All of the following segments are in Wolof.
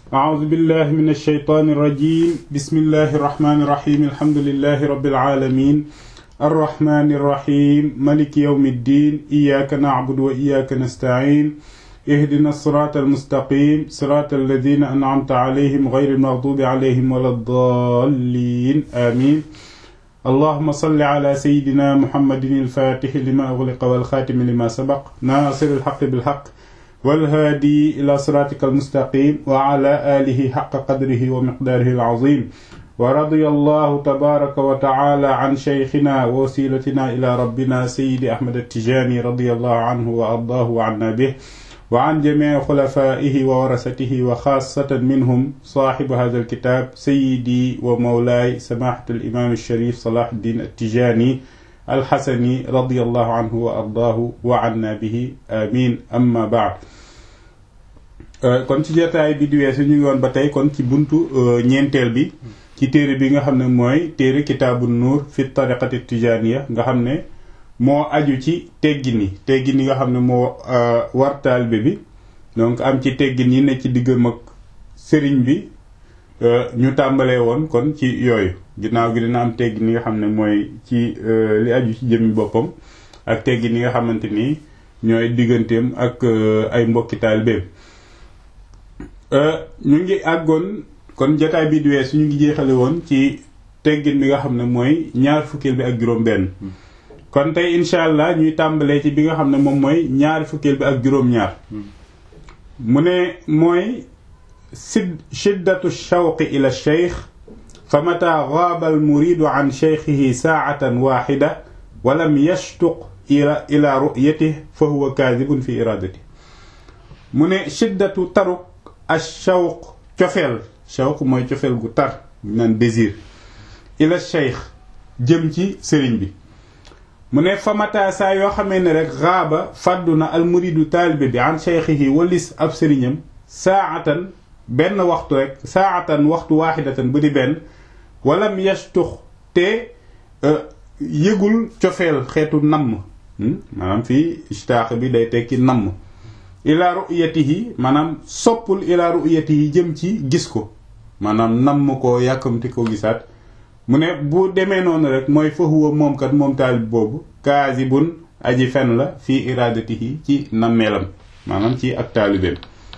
أعوذ بالله من الشيطان الرجيم بسم الله الرحمن الرحيم الحمد لله رب العالمين الرحمن الرحيم ملك يوم الدين إياك نعبد وإياك نستعين اهدنا الصراط المستقيم صراط الذين أنعمت عليهم غير المغضوب عليهم ولا الضالين آمين اللهم صل على سيدنا محمد الفاتح لما أغلق والخاتم لما سبق ناصر الحق بالحق والهادي إلى صراطك المستقيم وعلى آله حق قدره ومقداره العظيم ورضي الله تبارك وتعالى عن شيخنا ووسيلتنا إلى ربنا سيد أحمد التجاني رضي الله عنه وأرضاه وعنا به وعن جميع خلفائه وورثته وخاصة منهم صاحب هذا الكتاب سيدي ومولاي سماحة الإمام الشريف صلاح الدين التجاني الحسني رضي الله عنه وأرضاه وعنا به آمين أما بعد kon ci jotaay bi di weesu ñu ngi woon ba tey kon ci buntu ñeenteel bi ci téere bi nga xam ne mooy téere kitaabu nuur fi tariqati tijaniya nga xam ne moo aju ci teggin yi teggin yi nga xam ne moo war taalibe bi donc am ci teggin yi ne ci diggam ak sëriñ bi ñu tàmbalee woon kon ci yooyu ginnaaw gi dina am teggin yi nga xam ne mooy ci li aju ci jëmmi boppam ak teggin yi nga xamante ni ñooy digganteem ak ay mbokki taalibeem ñu ngi àggoon kon jotaay bi di weesu ñu ngi jeexale woon ci teggin bi nga xam ne mooy ñaar fukkeel bi ak juróom benn kon tey incha allah ñuy tàmbalee ci bi nga xam ne moom mooy ñaari fukkeel bi ak juróom-ñaar mu ne mooy sid shiddatu shawqi ila cheikh fa mata gaaba al muridu an cheikhihi saatan waxida wa lam yashtuq ila ila ru'yatih fa huwa kaadibun fi iradati mu ne shiddatu taruk ashawq cofeel shawq mooy cofeel gu tar naan désir ila cheikh jëm ci sëriñ bi mu ne famata saa yoo xamee ne rek xaaba fàddu na almuridu taalibe bi an cheikhihi walis ab sëriñam saatan benn waxtu rek saatan waxtu waaxidatan bu di benn walam yastux te yëgul cofeel xeetu namm maanaam fii ishtaax bi day tekki namm ila ru'yatihi maanaam soppul ila ru'yatihi jëm ci gis ko maanaam namm ko yàkkamti ko gisaat mu ne bu demee noonu rek mooy fa huwa moom kat moom taalib boobu kaasibun aji fen la fii iradatihi ci nammeelam maanaam ci ak taalibeem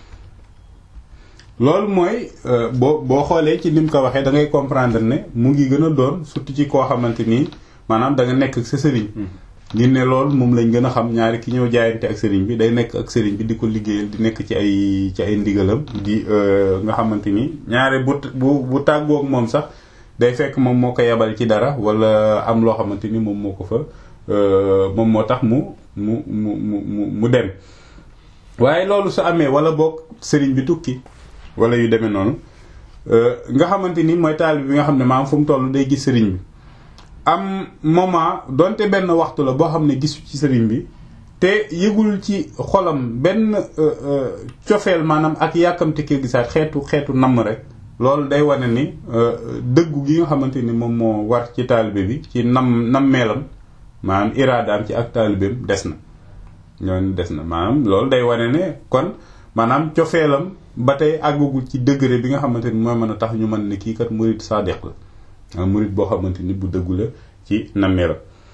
loolu mooy boo boo xoolee ci ni mu ko waxee da ngay comprendre ne mu ngi gën a doon surtout ci koo xamante nii maanaam da nga nekk ak sa sëriñ ni ne loolu moom lañ gën a xam ñaari ki ñëw jaayante ak sëriñ bi day nekk ak sëriñ bi di ko liggéeyal di nekk ci ay ci ay ndigalam di nga xamante ni ñaari bu bu bu tàggoog moom sax day fekk moom moo ko yebal ci dara wala am loo xamante ni moom moo ko fa moom moo tax mu mu mu mu mu dem waaye loolu su amee wala boog sëriñ bi tukki wala yu demee noonu nga xamante ni mooy taalib bi nga xam ne maam fu mu toll day gis sëriñ bi am moment donte benn waxtu la boo xam ne gisu ci sëriñ bi te yëgul ci xolam benn cofeel maanaam ak yàkkamte ki gisaat xeetu xeetu namm rek loolu day wane ni dëggu gi nga xamante ni moom moo war ci taalibe bi ci nam nammeelam maanaam iraadaam ci ak taalibeem des na ñooñu des na maanaam loolu day wane ne kon maanaam cofeelam ba tey àggagul ci degré bi nga xamante ni mooy mën a tax ñu mën ne kii kat murid sadiq la murid boo xamante ni bu dëggu la ci nammeelam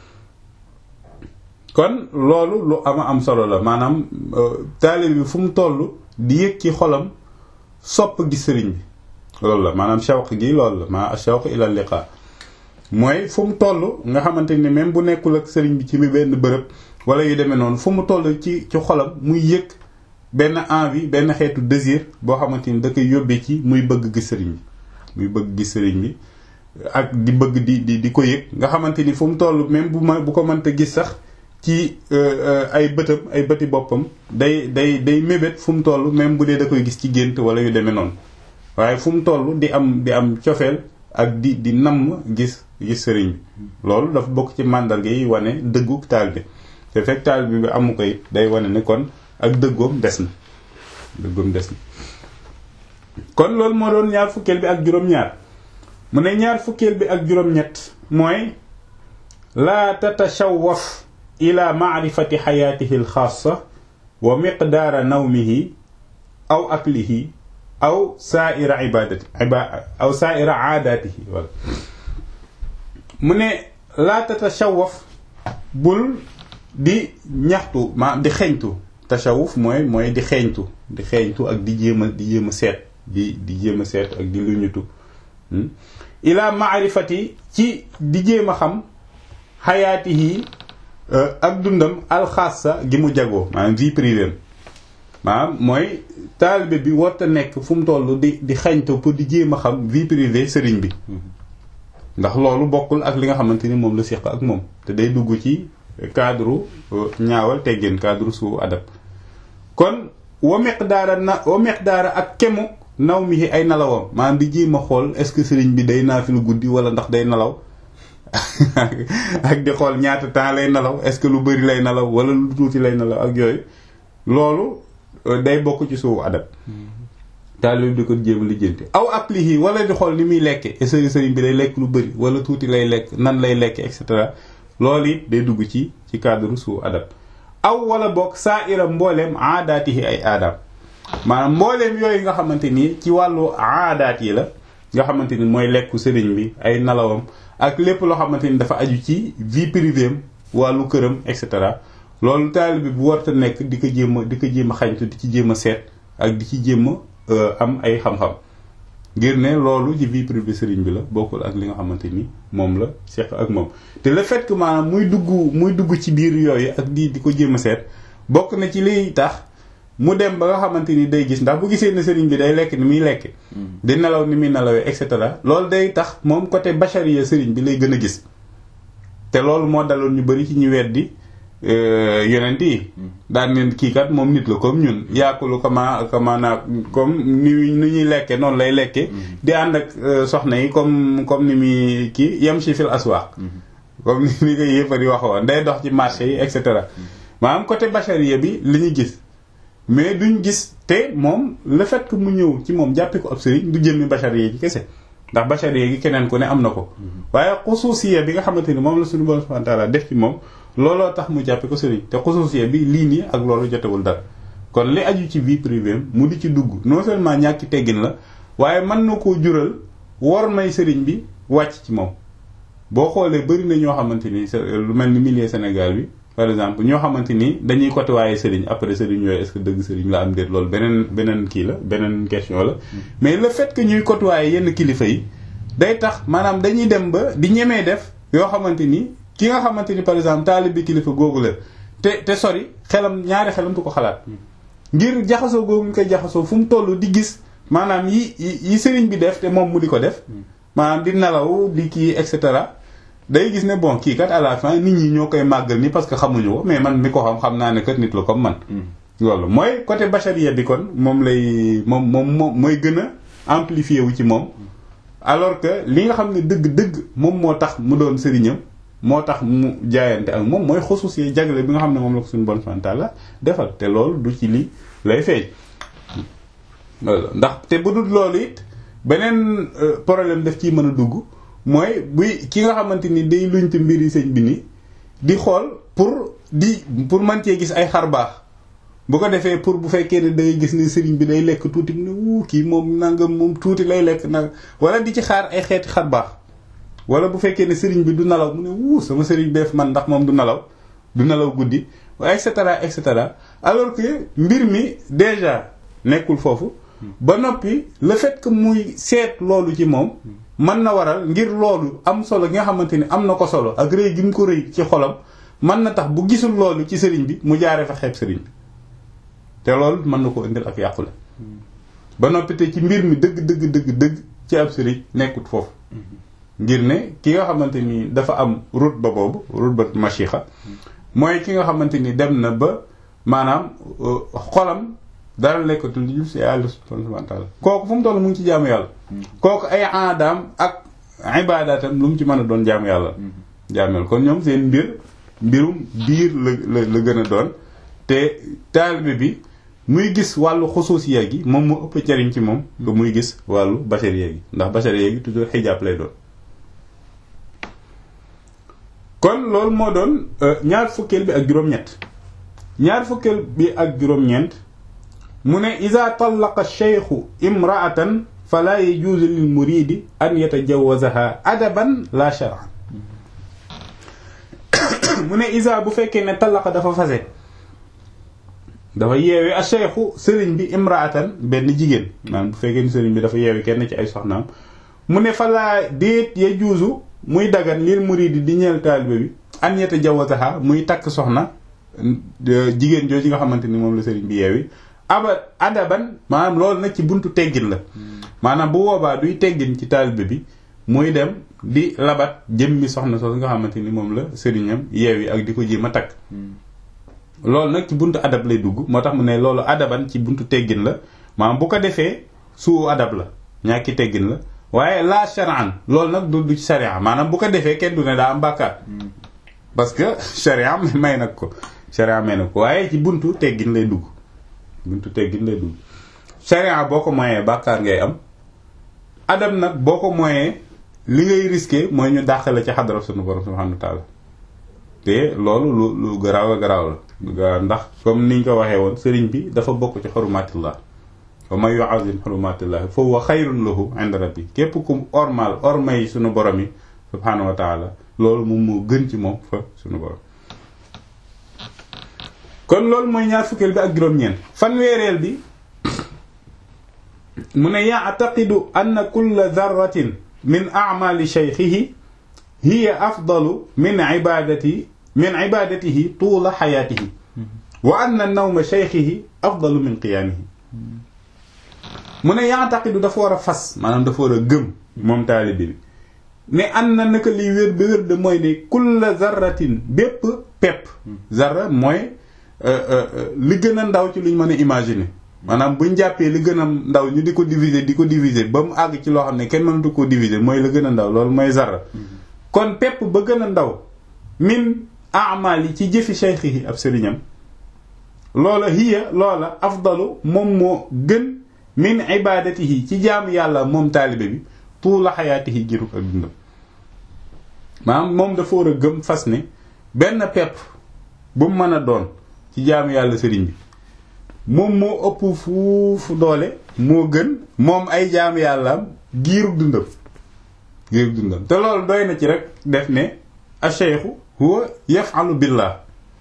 kon loolu lu ama am solo la maanaam taalibe bi fu mu toll di yëg ci xolam sopp gi sëriñ bi loolu la maanaam shawq gi loolu la maa shawq ila liqa mooy fu mu toll nga xamante ni même bu nekkul ak sëriñ bi ci mi benn bërëb wala yu demee noonu fu mu toll ci ci xolam muy yëg benn envie benn xeetu désir boo xamante ni da koy yóbbee ci muy bëgg gis sëriñ bi muy bëgg gis sëriñ bi ak di bëgg di di di ko yëg nga xamante ni fu mu toll même bu ma bu ko mënta gis sax ci ay bëtam ay bëti boppam day day day mébét fu mu toll même bu dee da koy gis ci gént wala yu demee noonu waaye fu mu toll di am di am cofeel ak di di namm gis gis sëriñ bi loolu dafa bokk ci màndarga yi wane dëggu taalibe te fekk taalibe bi amu koy day wane ne kon ak dëggoom des na dëggoom des na kon loolu moo doon ñaar fukkeel bi ak juróom-ñaar mu ne ñaar fukkeel bi ak juróom-ñett mooy laa tatashawwaf ila maarifati xayaatihi alxaasa wa miqdaara nawmihi aw aklihi aw sa'ira ibadati aw sa'ira aadatihi wala mu ne laa tatashawaf bul di ñaxtu ma di xeeñtu tashawuf mooy mooy di xeeñtu di xeeñtu ak di jéem a di jéem a seet di di jéem a seet ak di luñutu ila maarifati ci di jéem a xam xayaatihi ak dundam alxaasa gi mu jagoo maanaam vie privée maanaam mooy taalibe bi warta nekk fu mu toll di di xeeñtu pour di jéem a xam vie privée sëriñ bi ndax loolu bokkul ak li nga xamante ni moom la séq ak moom te day dugg ci cadre ñaawal teggin cadre suu adab kon wa miqdaara na wa miqdaara ak kemu naw mi ay nalawam maanaam di jéem a xool est-ce que sëriñ bi day naafilu guddi wala ndax day nalaw ak di xool ñaata temps lay nalaw est-ce que lu bari lay nalaw wala lu tuuti lay nalaw ak yooyu loolu day bokk ci suu adab taalibe bi di ko jéem a lijjanti aw applihi wala di xool ni muy lekke est-ce que sëriñ bi day lekk lu bari wala tuuti lay lekk nan lay lekke et cetera loolu it day dugg ci ci cadre suu adab aw wala boog saa ira mbooleem aadaatihi ay aadaam maanaam mbooleem yooyu nga xamante ni ci wàllu aadaat yi la nga xamante ni mooy lekku sëriñ bi ay nalawam ak lépp loo xamante ni dafa aju ci vie privée am wàllu këram et cetera loolu taalibe bi bu warta nekk di ko jéem a di ko jéem a xañtu di ci jéem a seet ak di ci jéem a am ay xam-xam ngir ne loolu ci vie privée sëriñ bi la bokkul ak li nga xamante ni moom la seq ak moom te le fait que maanaam muy dugg muy dugg ci biir yooyu ak di di ko jéem a seet bokk na ci liy tax mu dem ba nga xamante ni day gis ndax bu gisee ne sëriñ bi day lekk ni muy lekke di nelaw ni muy nelawee et cetera loolu day tax moom côté bachariya sëriñ bi lay gën a gis te loolu moo daloon ñu bari ci ñu weddi yonent yi daan neen kii kat moom nit la comme ñun yaakulu kama kama naa comme ni ni ñuy lekke noonu lay lekke di ànd ak soxna yi comme comme ni muy kii yem si fil aswaq comme ni ni ko yëppar yi waxoon day dox ci marché yi et cetera maanaam côté bachariya bi li ñu gis mais duñ gis te moom le fait que mu ñëw ci moom jàppe ko ab sëriñ du jëmmi bachariya gi kese ndax bachariya gi keneen ku ne am na ko waaye xusuusiya bi nga xamante ni moom la suñu borom subhanahu wa ta'ala def ci moom looloo tax mu jàppe ko sëriñ te xusuusiya bi lii nii ak loolu jotewul dara kon li aju ci vie privée mu di ci dugg non seulement ñàkki teggin la waaye mën na koo jural war may sëriñ bi wàcc ci moom boo xoolee bëri na ñoo xamante ni lu mel ni milieu Sénégal bi par exemple ñoo xamante ni dañuy côté waaye sëriñ après sëriñ yooyu est-ce que dëgg sëriñ la am déet loolu beneen beneen kii la beneen question la mais le fait que ñuy côtoyer yenn kilifa yi day tax maanaam dañuy dem ba di ñemee def yoo xamante ni ki nga xamante ni par exemple taalib bi kilifa googu la te te sori xelam ñaari xelam du ko xalaat ngir jaxasoo googu ñu koy jaxasoo fu mu toll di gis maanaam yi yi sëriñ bi def te moom mu di ko def maanaam di nelaw di kii et cetera day gis ne bon kii kat à la fin nit ñi ñoo koy màggal ni parce que xamuñu ko mais man mi ko xam xam naa ne kat nit la comme man. loolu mooy côté bachariya bi kon moom lay moom moom moom mooy gën a amplifié wu ci moom. alors que li nga xam ne dëgg-dëgg moom moo tax mu doon sëriñam moo tax mu jaayante ak moom mooy xusus yi jagle bi nga xam ne moom la ko suñu bon santal la defal te loolu du ci li lay feeñ. loolu ndax te bu dul loolu it beneen problème daf ciy mën a dugg. mooy buy ki nga xamante ni day luñte mbiri sëñ bi ni di xool pour di pour mën cee gis ay xar baax bu ko defee pour bu fekkee ne day gis ne sëriñ bi day lekk tuuti mu ne wuu kii moom nangam moom tuuti lay lekk nag wala di ci xaar ay xeeti xar baax wala bu fekkee ne sëriñ bi du nalaw mu ne wuu sama sëriñ beef man ndax moom du nalaw du nalaw guddi et cetera et cetera alors que mbir mi déjà nekkul foofu ba noppi le fait que muy seet loolu ci moom mën na waral ngir loolu am solo gi nga xamante ni am na ko solo ak rëy gi mu ko rëy ci xolam mën na tax bu gisul loolu ci sëriñ bi mu jaaree fa xeeb sëriñ bi te loolu mën na ko indil ak yàqule ba noppi te ci mbir mi dëgg dëgg dëgg dëgg ci ab sëriñ nekkut foofu ngir ne ki nga xamante ni dafa am route ba boobu route ba machixa mooy ki nga xamante ni dem na ba maanaam xolam dara lekkatul lu si yàlla subhanahu wa ta'ala kooku fu mu toll mu ngi ci jaamu yàlla kooku ay aadaam ak ibaadaatam lu mu ci mën a doon jaamu yàlla jaamu yàlla kon ñoom seen mbir mbirum biir la la la gën a doon te taalibe bi muy gis wàllu xusuusiya gi moom mu ëpp jariñ ci moom que muy gis wàllu bachariya gi ndax bachariya gi toujours xijaab lay doon kon loolu moo doon ñaar fukkeel bi ak juróom-ñett ñaar fukkeel bi ak juróom-ñeent mu ne ida tallaqa cheikhu imraatan fala yajuuzu lil muridi an yatajawazaha adaban la shar'an mu ne isa bu fekkee ne tallaqa dafa fase dafa yeewi a cheikhu sëriñ bi imraatan benn jigéen maanaam bu fekkee ne sëriñ bi dafa yeewi kenn ci ay soxnaam mu ne falaa déet ya juusu muy dagan lil muridi di ñeel taalibe bi an yatajawazaha muy takk soxna jigéen jooju nga xamante ni moom la sëriñ bi yeewi aba adaban maanaam loolu nag ci buntu teggin la maanaam bu boobaa duy teggin ci taalibe bi muy dem di labat jëmmi soxna soosu nga xamante ni moom la sëriñam yeewi ak di ko jéem a takk loolu nag ci buntu adab lay dugg moo tax mu ne loolu adaban ci buntu teggin la maanaam bu ko defee suu adab la ñàkki teggin la waaye la shar'an loolu nag du du ci sharia maanaam bu ko defee kenn du ne daa am bàkkaar parce que sharia may nag ko sharia may nag ko waaye ci buntu teggin lay dugg buntu teggin lay dugg sharia boo ko moyee bàkkaar ngay am adab nag boo ko moyee li ngay risqué mooy ñu dàqale ci xadara sunu borom subhanahu wa ta'ala te loolu lu lu garaaw a garaaw la ndax comme niñ ko waxee woon sëriñ bi dafa bokk ci xurumatillah wa man yu'azzim xurumatillah fa huwa xayrun lahu inda rabbi képp ku ormal ormay sunu borom yi subhanahu wa ta'ala loolu moom moo gën ci moom fa sunu borom kon loolu mooy ñaar fukkeel bi ak juróom-ñeent fanweereel bi mu ne ya'taqidu anna kulla dharratin min a'mali shaykhihi hiya afdalu min ibadati min ibadatihi tuula xayaatihi wa anna nawma shaykhihi afdalu min qiyaamihi mu ne ya'taqidu dafa war a fas maanaam dafa war a gëm moom taalibe bi ne an na naka liy wér ba wér de mooy ne kulla zarratin bépp pepp zarra mooy li gën a ndaw ci luñ mën a imaginer maanaam buñ jàppee li gën a ndaw ñu di ko diviser di ko diviser ba mu àgg ci loo xam ne kenn mënatu koo diviser mooy la gën a ndaw loolu mooy zarra kon pepp ba gën a ndaw min amal yi ci jëfi cheikhihi ab sëriñam loola hiya loola afdalu moom moo gën min ibadatihi ci jaamu yàlla moom taalibe bi tuula xayaatihi giruk ak dundam maanaam moom dafa war a gëm fas ne benn pepp bu mu mën a doon ci jaamu yàlla sëriñ bi moom moo ëpp fuufu doole moo gën moom ay jaamu yàllaam giirug dundam giirug dundam te loolu doy na ci rek def ne acheikhu huwa yafalu billah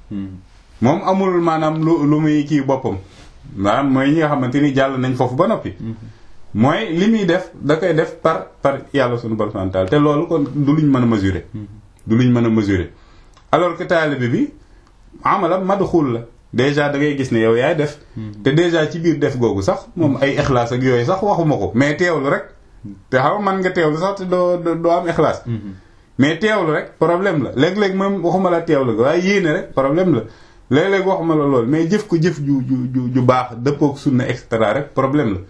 moom amul maanaam lu lu muy kii boppam maanaam mooy ñi nga xamante ni jàll nañ foofu ba noppi mooy li muy def da koy def par par yàlla sunu borom subhanahu wa ta'ala te loolu kon du luñ mën a mesurer du luñ mën a mesurer alors que taalibe bi amalam madxul la déjà da ngay gis ne yow yaay def te déjà ci biir def googu sax moom ay ixlaas ak yooyu sax waxuma ko mais teewlu rek te xaw man nga teewlu sax te doo doo am ixlaas mais teewlu rek problème la léeg-léeg moom waxuma la teewlu waaye yéene rek problème la léeg-léeg waxuma la lool mais jëf ko jëf ju ju ju baax dëppook sunna et cetera rek problème la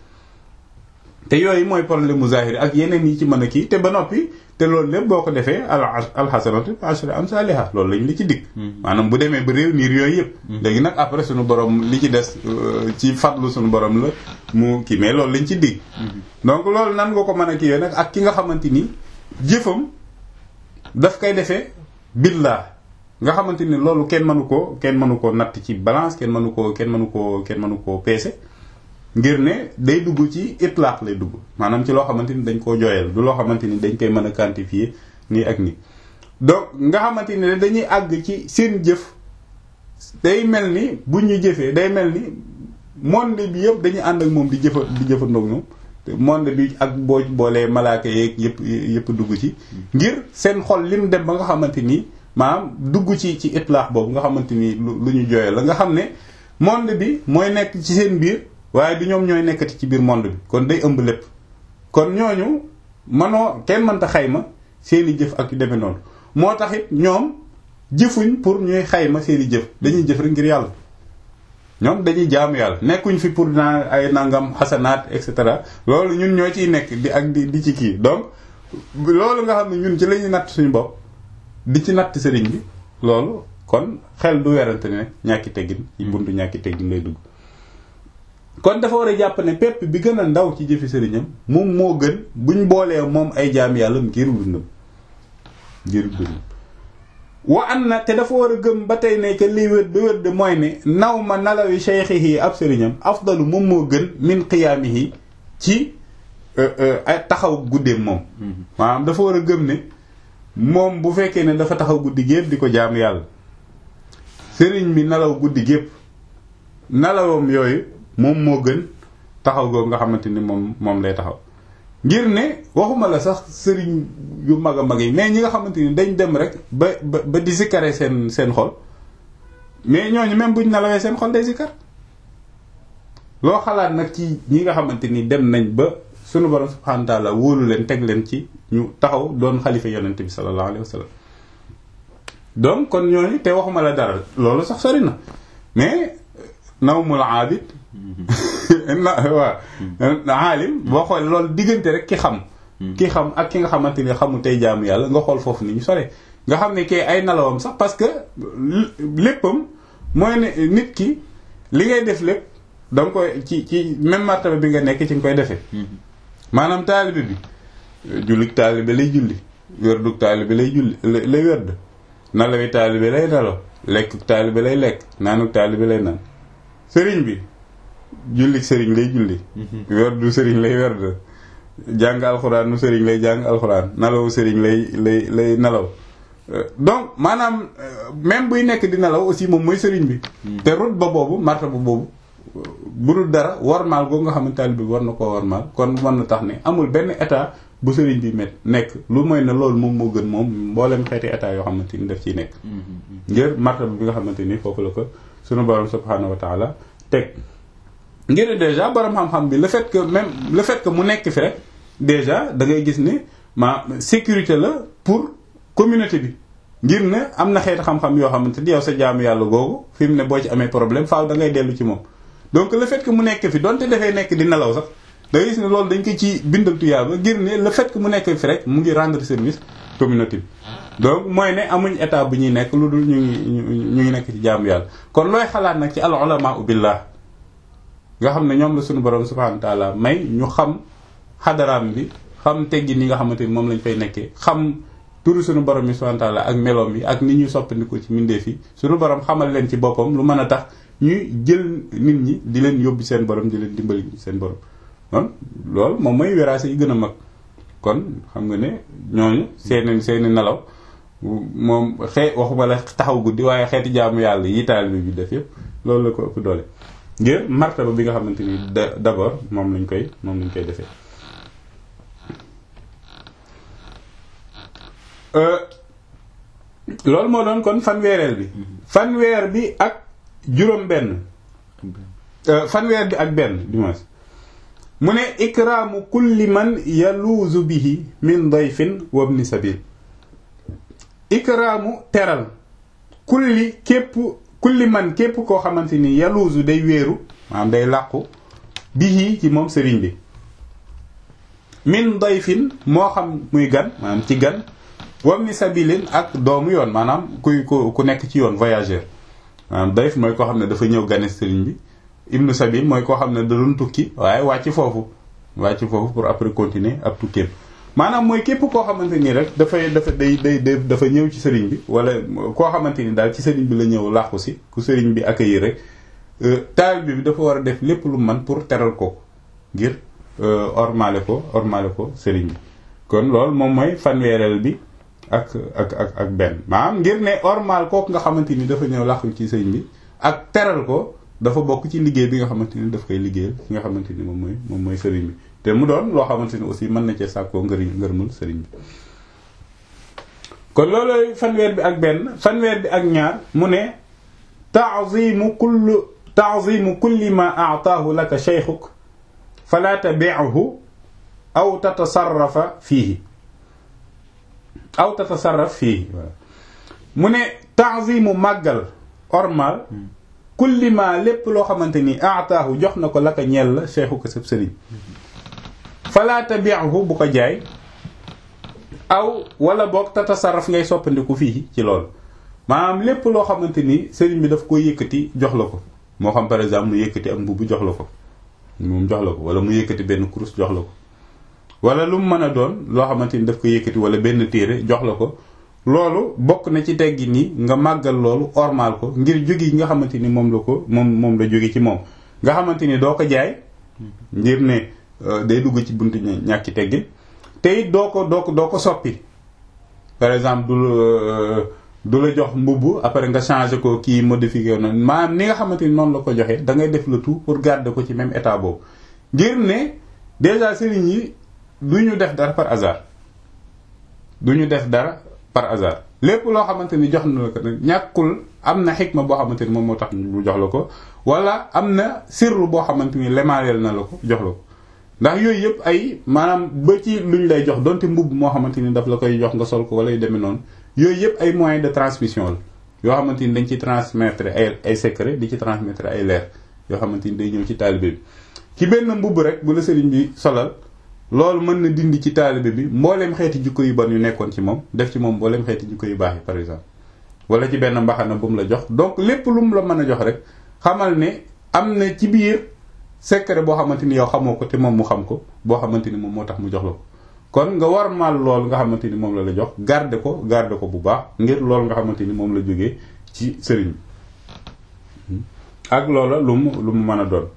te yooyu mooy problème mu zahiri ak yeneen yi ci mën a kii te ba noppi te loolu lépp boo ko defee al alxasanatu ashri amsaliha loolu lañ li ci dig maanaam bu demee ba réew niir yooyu yëpp léegi nag après suñu borom li ci des ci fadlu suñu borom la mu kii mais loolu lañ ci dig donc loolu nan nga ko mën a kii nag ak ki nga xamante ni jëfam daf koy defee billah nga xamante ni loolu kenn mënu koo kenn mënu koo natt ci balance kenn mënu koo kenn mënu koo kenn mënu koo peese ngir ne day dugg ci itlaq lay dugg maanaam ci loo xamante ni dañ koo jooyal du loo xamante ni dañ koy mën a quantifier nii ak nii donc nga xamante ni dañuy àgg ci seen jëf day mel ni bu ñu jëfee day mel ni monde bi yëpp dañuy ànd ak moom di jëfa di jëfandoog ñoom monde bi ak boo boolee malaaka yeeg yëpp yëpp dugg ci ngir seen xol lim dem ba nga xamante ni maanaam dugg ci ci itlaq boobu nga xamante ni lu ñu jooyal la nga xam ne monde bi mooy nekk ci seen biir waaye du ñoom ñooy nekkati ci biir monde bi kon day ëmb lépp kon ñooñu manoo kenn mënta xayma seeni jëf ak yu demee noonu moo tax it ñoom jëfuñ pour ñuy xayma seeni jëf dañuy jëf rek ngir yàlla ñoom dañuy jaamu yàlla nekkuñ fi pour naa ay nangam xasanaat et cetera loolu ñun ñoo ciy nekk di ak di di ci kii donc loolu nga xam ne ñun ci la ñuy natt suñu bopp di ci natt sëriñ bi loolu kon xel du werante ne ñàkki teggin ci buntu ñàkki teggin lay dugg kon dafa war a jàpp ne pepp bi gën a ndaw ci jëfi sëriñam moom moo gën buñ boolee moom ay jaam yàlla ngir dundam ngir dundam wa an na te dafa war a gëm ba tey ne que liy wér ba wér de mooy ne naw ma nalawi cheikhihi ab sëriñam afdalu moom moo gën min qiyaamihi ci ay taxaw guddeem moom maanaam dafa war a gëm ne moom bu fekkee ne dafa taxaw guddi gépp di ko jaamu yàlla sëriñ bi nalaw guddi gépp nalawam yooyu moom moo gën taxaw googu nga xamante ni moom moom lay taxaw ngir ne waxuma la sax sëriñ yu mag a mag yi mais ñi nga xamante ni dañ dem rek ba ba ba di sikkare seen seen xol mais ñooñu même buñ nalawee seen xol day sikkar loo xalaat nag ci ñi nga xamante ni dem nañ ba sunu borom subhanahu wa ta'ala wóolu leen teg leen ci ñu taxaw doon xalifa yonent bi sallallahu alayhi wa sallam donc kon ñooñu te waxuma la dara loolu sax sori na mais nawmul aabid na waaw aalim boo xool loolu diggante rek ki xam ki xam ak ki nga xamante ni xamu tey jaamu yàlla nga xool foofu ni ñu sore nga xam ne kay ay nalawam sax parce que léppam mooy ne nit ki li ngay def lépp da nga koy ci ci même martaba bi nga nekk ci nga koy defee maanaam taalibe bi jullik taalibe lay julli werduk taalibe lay julli lay werd nalawi taalibe lay nalaw lekkuk taalibe lay lekk naanuk taalibe lay naan sëriñ bi jullik sëriñ lay julli werdu sëriñ lay werd jàng alxuraan nu sëriñ lay jàng alxuraan nalawu sëriñ lay lay lay nalaw donc maanaam même buy nekk di nalaw aussi moom mooy sëriñ bi te rut ba boobu martaba boobu bu dul dara warmaal googu nga xamante taalibe bi war na koo warmaal kon war na tax ne amul benn état bu sëriñ bi met nekk lu mooy ne loolu moom moo gën moom mboolem xeeti état yoo xamante ni daf ciy nekk ngir martaba bi nga xamante ni foofu la ko sunu borom subhanahu wa taala teg ngir déjà borom xam-xam bi le fait que même le fait que mu nekk fi rek déjà da ngay gis ne ma sécurité la pour communauté bi ngir ne am na xeeti xam-xam yoo xamante ni yow sa jaamu yàlla googu fi mu ne boo ci amee problème faaw da ngay dellu ci moom donc le fait que mu nekk fi donte dafay nekk di nelaw sax da ngay gis ne loolu dañ ko ci bindal tuyaaba ngir ne le fait que mu nekk fi rek mu ngi rendre service communauté bi donc mooy ne amuñ état bu ñuy nekk lu dul ñu ngi ñu ngi nekk ci jaamu yàlla kon looy xalaat nag ci al ulama billah nga xam ne ñoom la suñu borom subhanahu wa ta'ala may ñu xam xadaraam bi xam teggi ni nga xamante ni moom lañ fay nekkee xam turu suñu borom yi subhanahu wa ta'ala ak meloom yi ak ni ñuy soppandiko ci mbindeef yi suñu borom xamal leen ci boppam lu mën a tax ñuy jël nit ñi di leen yóbbu seen borom di leen dimbali seen borom kon loolu moom mooy wéraase yi gën a mag kon xam nga ne ñooñu seeni seeni nelaw moom xee waxuma la taxaw guddi waaye xeeti jaamu yàlla yi taalibe bi def yëpp loolu la ko ëpp doole ngir martaba bi nga xamante ni d'abord moom lañ koy moom lañ koy defee loolu moo doon kon fanweereel bi fanweer bi ak juróom benn fanweer bi ak benn dimanche mu ne ikraamu kulli man yaluuzu bihi min dayfin wa ibni sabil ikraamu teral kulli képp kulli man képp koo xamante ni yaluuzu day wéeru maanaam day làqu bihi ci moom sëriñ bi min dayfin moo xam muy gan maanaam ci gan wa ibni sabilin ak doomu yoon maanaam kuy ku ku nekk ci yoon voyageur maanaam dayf mooy koo xam ne dafa ñëw gane sëriñ bi ibnu sabil mooy koo xam ne da doon tukki waaye wàcc foofu wàcc foofu pour après continuer ab tukkeem maanaam mooy képp koo xamante ni rek dafay dafa day day dafa ñëw ci sëriñ bi wala koo xamante ni daal ci sëriñ bi la ñëw làqu si ku sëriñ bi accueillir rek taalibe bi dafa war a def lépp lu man pour teral ko ngir ormale ko ormale ko sëriñ bi kon loolu moom mooy fanweereel bi ak ak ak ak benn maanaam ngir ne ormal kooku nga xamante ni dafa ñëw làqu ci sëriñ bi ak teral ko dafa bokk ci liggéey bi nga xamante ni daf koy liggéeyal ki nga xamante ni moom mooy moom mooy sëriñ bi te mu doon loo xamante ni aussi mën na cee sàkkoo ngëri ngërmul sëriñ bi kon loolooy fanweer bi ak benn fanweer bi ak ñaar mu ne ta'zimu kulli ta'zimu kulli ma a'taahu laka shaykhuk fala tabi'hu aw tatasarrafa fiihi aw tatasarraf fiihi mu ne ta'zimu màggal ormal kulli ma lépp loo xamante ni aataahu jox na ko la ko ñeel la cheikhu ko sab sëriñ fala tabi'hu bu ko jaay aw wala boog tatasarraf ngay soppandiku fii ci loolu maanaam lépp loo xamante ni sëriñ bi daf ko yëkkati jox la ko moo xam par exemple mu yëkkati ak mbubb jox la ko moom jox la ko wala mu yëkkati benn kurus jox la ko wala lu mu mën a doon loo xamante ni daf ko yëkkati wala benn téere jox la ko loolu bokk na ci teggi ni nga màggal loolu ormal ko ngir jóge yi nga xamante ni moom la ko moom moom la jóge ci moom nga xamante ni doo ko jaay ngir ne day dugg ci buntu ñàkki teggin te it doo ko doo ko doo ko soppi par exemple du du la jox mbubb après nga changer ko kii modifier noonu maanaam ni nga xamante ni noonu la ko joxee da ngay def le tout pour garder ko ci même état boobu ngir ne déjà sëriñ yi du ñu def dara par hasard du ñu def dara par hasard lépp loo xamante ni jox na la ko nag ñàkkul am na xikma boo xamante ni moom moo tax mu jox la ko wala am na sirru boo xamante ni lemaleel na la ko jox la ko ndax yooyu yëpp ay maanaam ba ci luñ lay jox donte mbubb moo xamante ni daf la koy jox nga sol ko wala yu demee noonu yooyu yëpp ay moyens de transmission la yoo xamante ni dañ ci transmettre ay ay secret di ci transmettre ay leer yoo xamante ni day ñëw ci taalibe bi ci benn mbubb rek bu la sëriñ bi solal loolu mën na dindi ci taalibe bi mbooleem xeeti jikko yu bon yu nekkoon ci moom def ci moom mbooleem xeeti jikko yu baax yi par exemple wala ci benn mbaxana bu mu la jox donc lépp lu mu la mën a jox rek xamal ne am na ci biir secret boo xamante ni yow xamoo ko te moom mu xam ko boo xamante ni moom moo tax mu jox la ko kon nga war mal loolu nga xamante ni moom la la jox garder ko garder ko bu baax ngir loolu nga xamante ni moom la jógee ci sëriñ bi ak loola lu mu lu mu mën a doon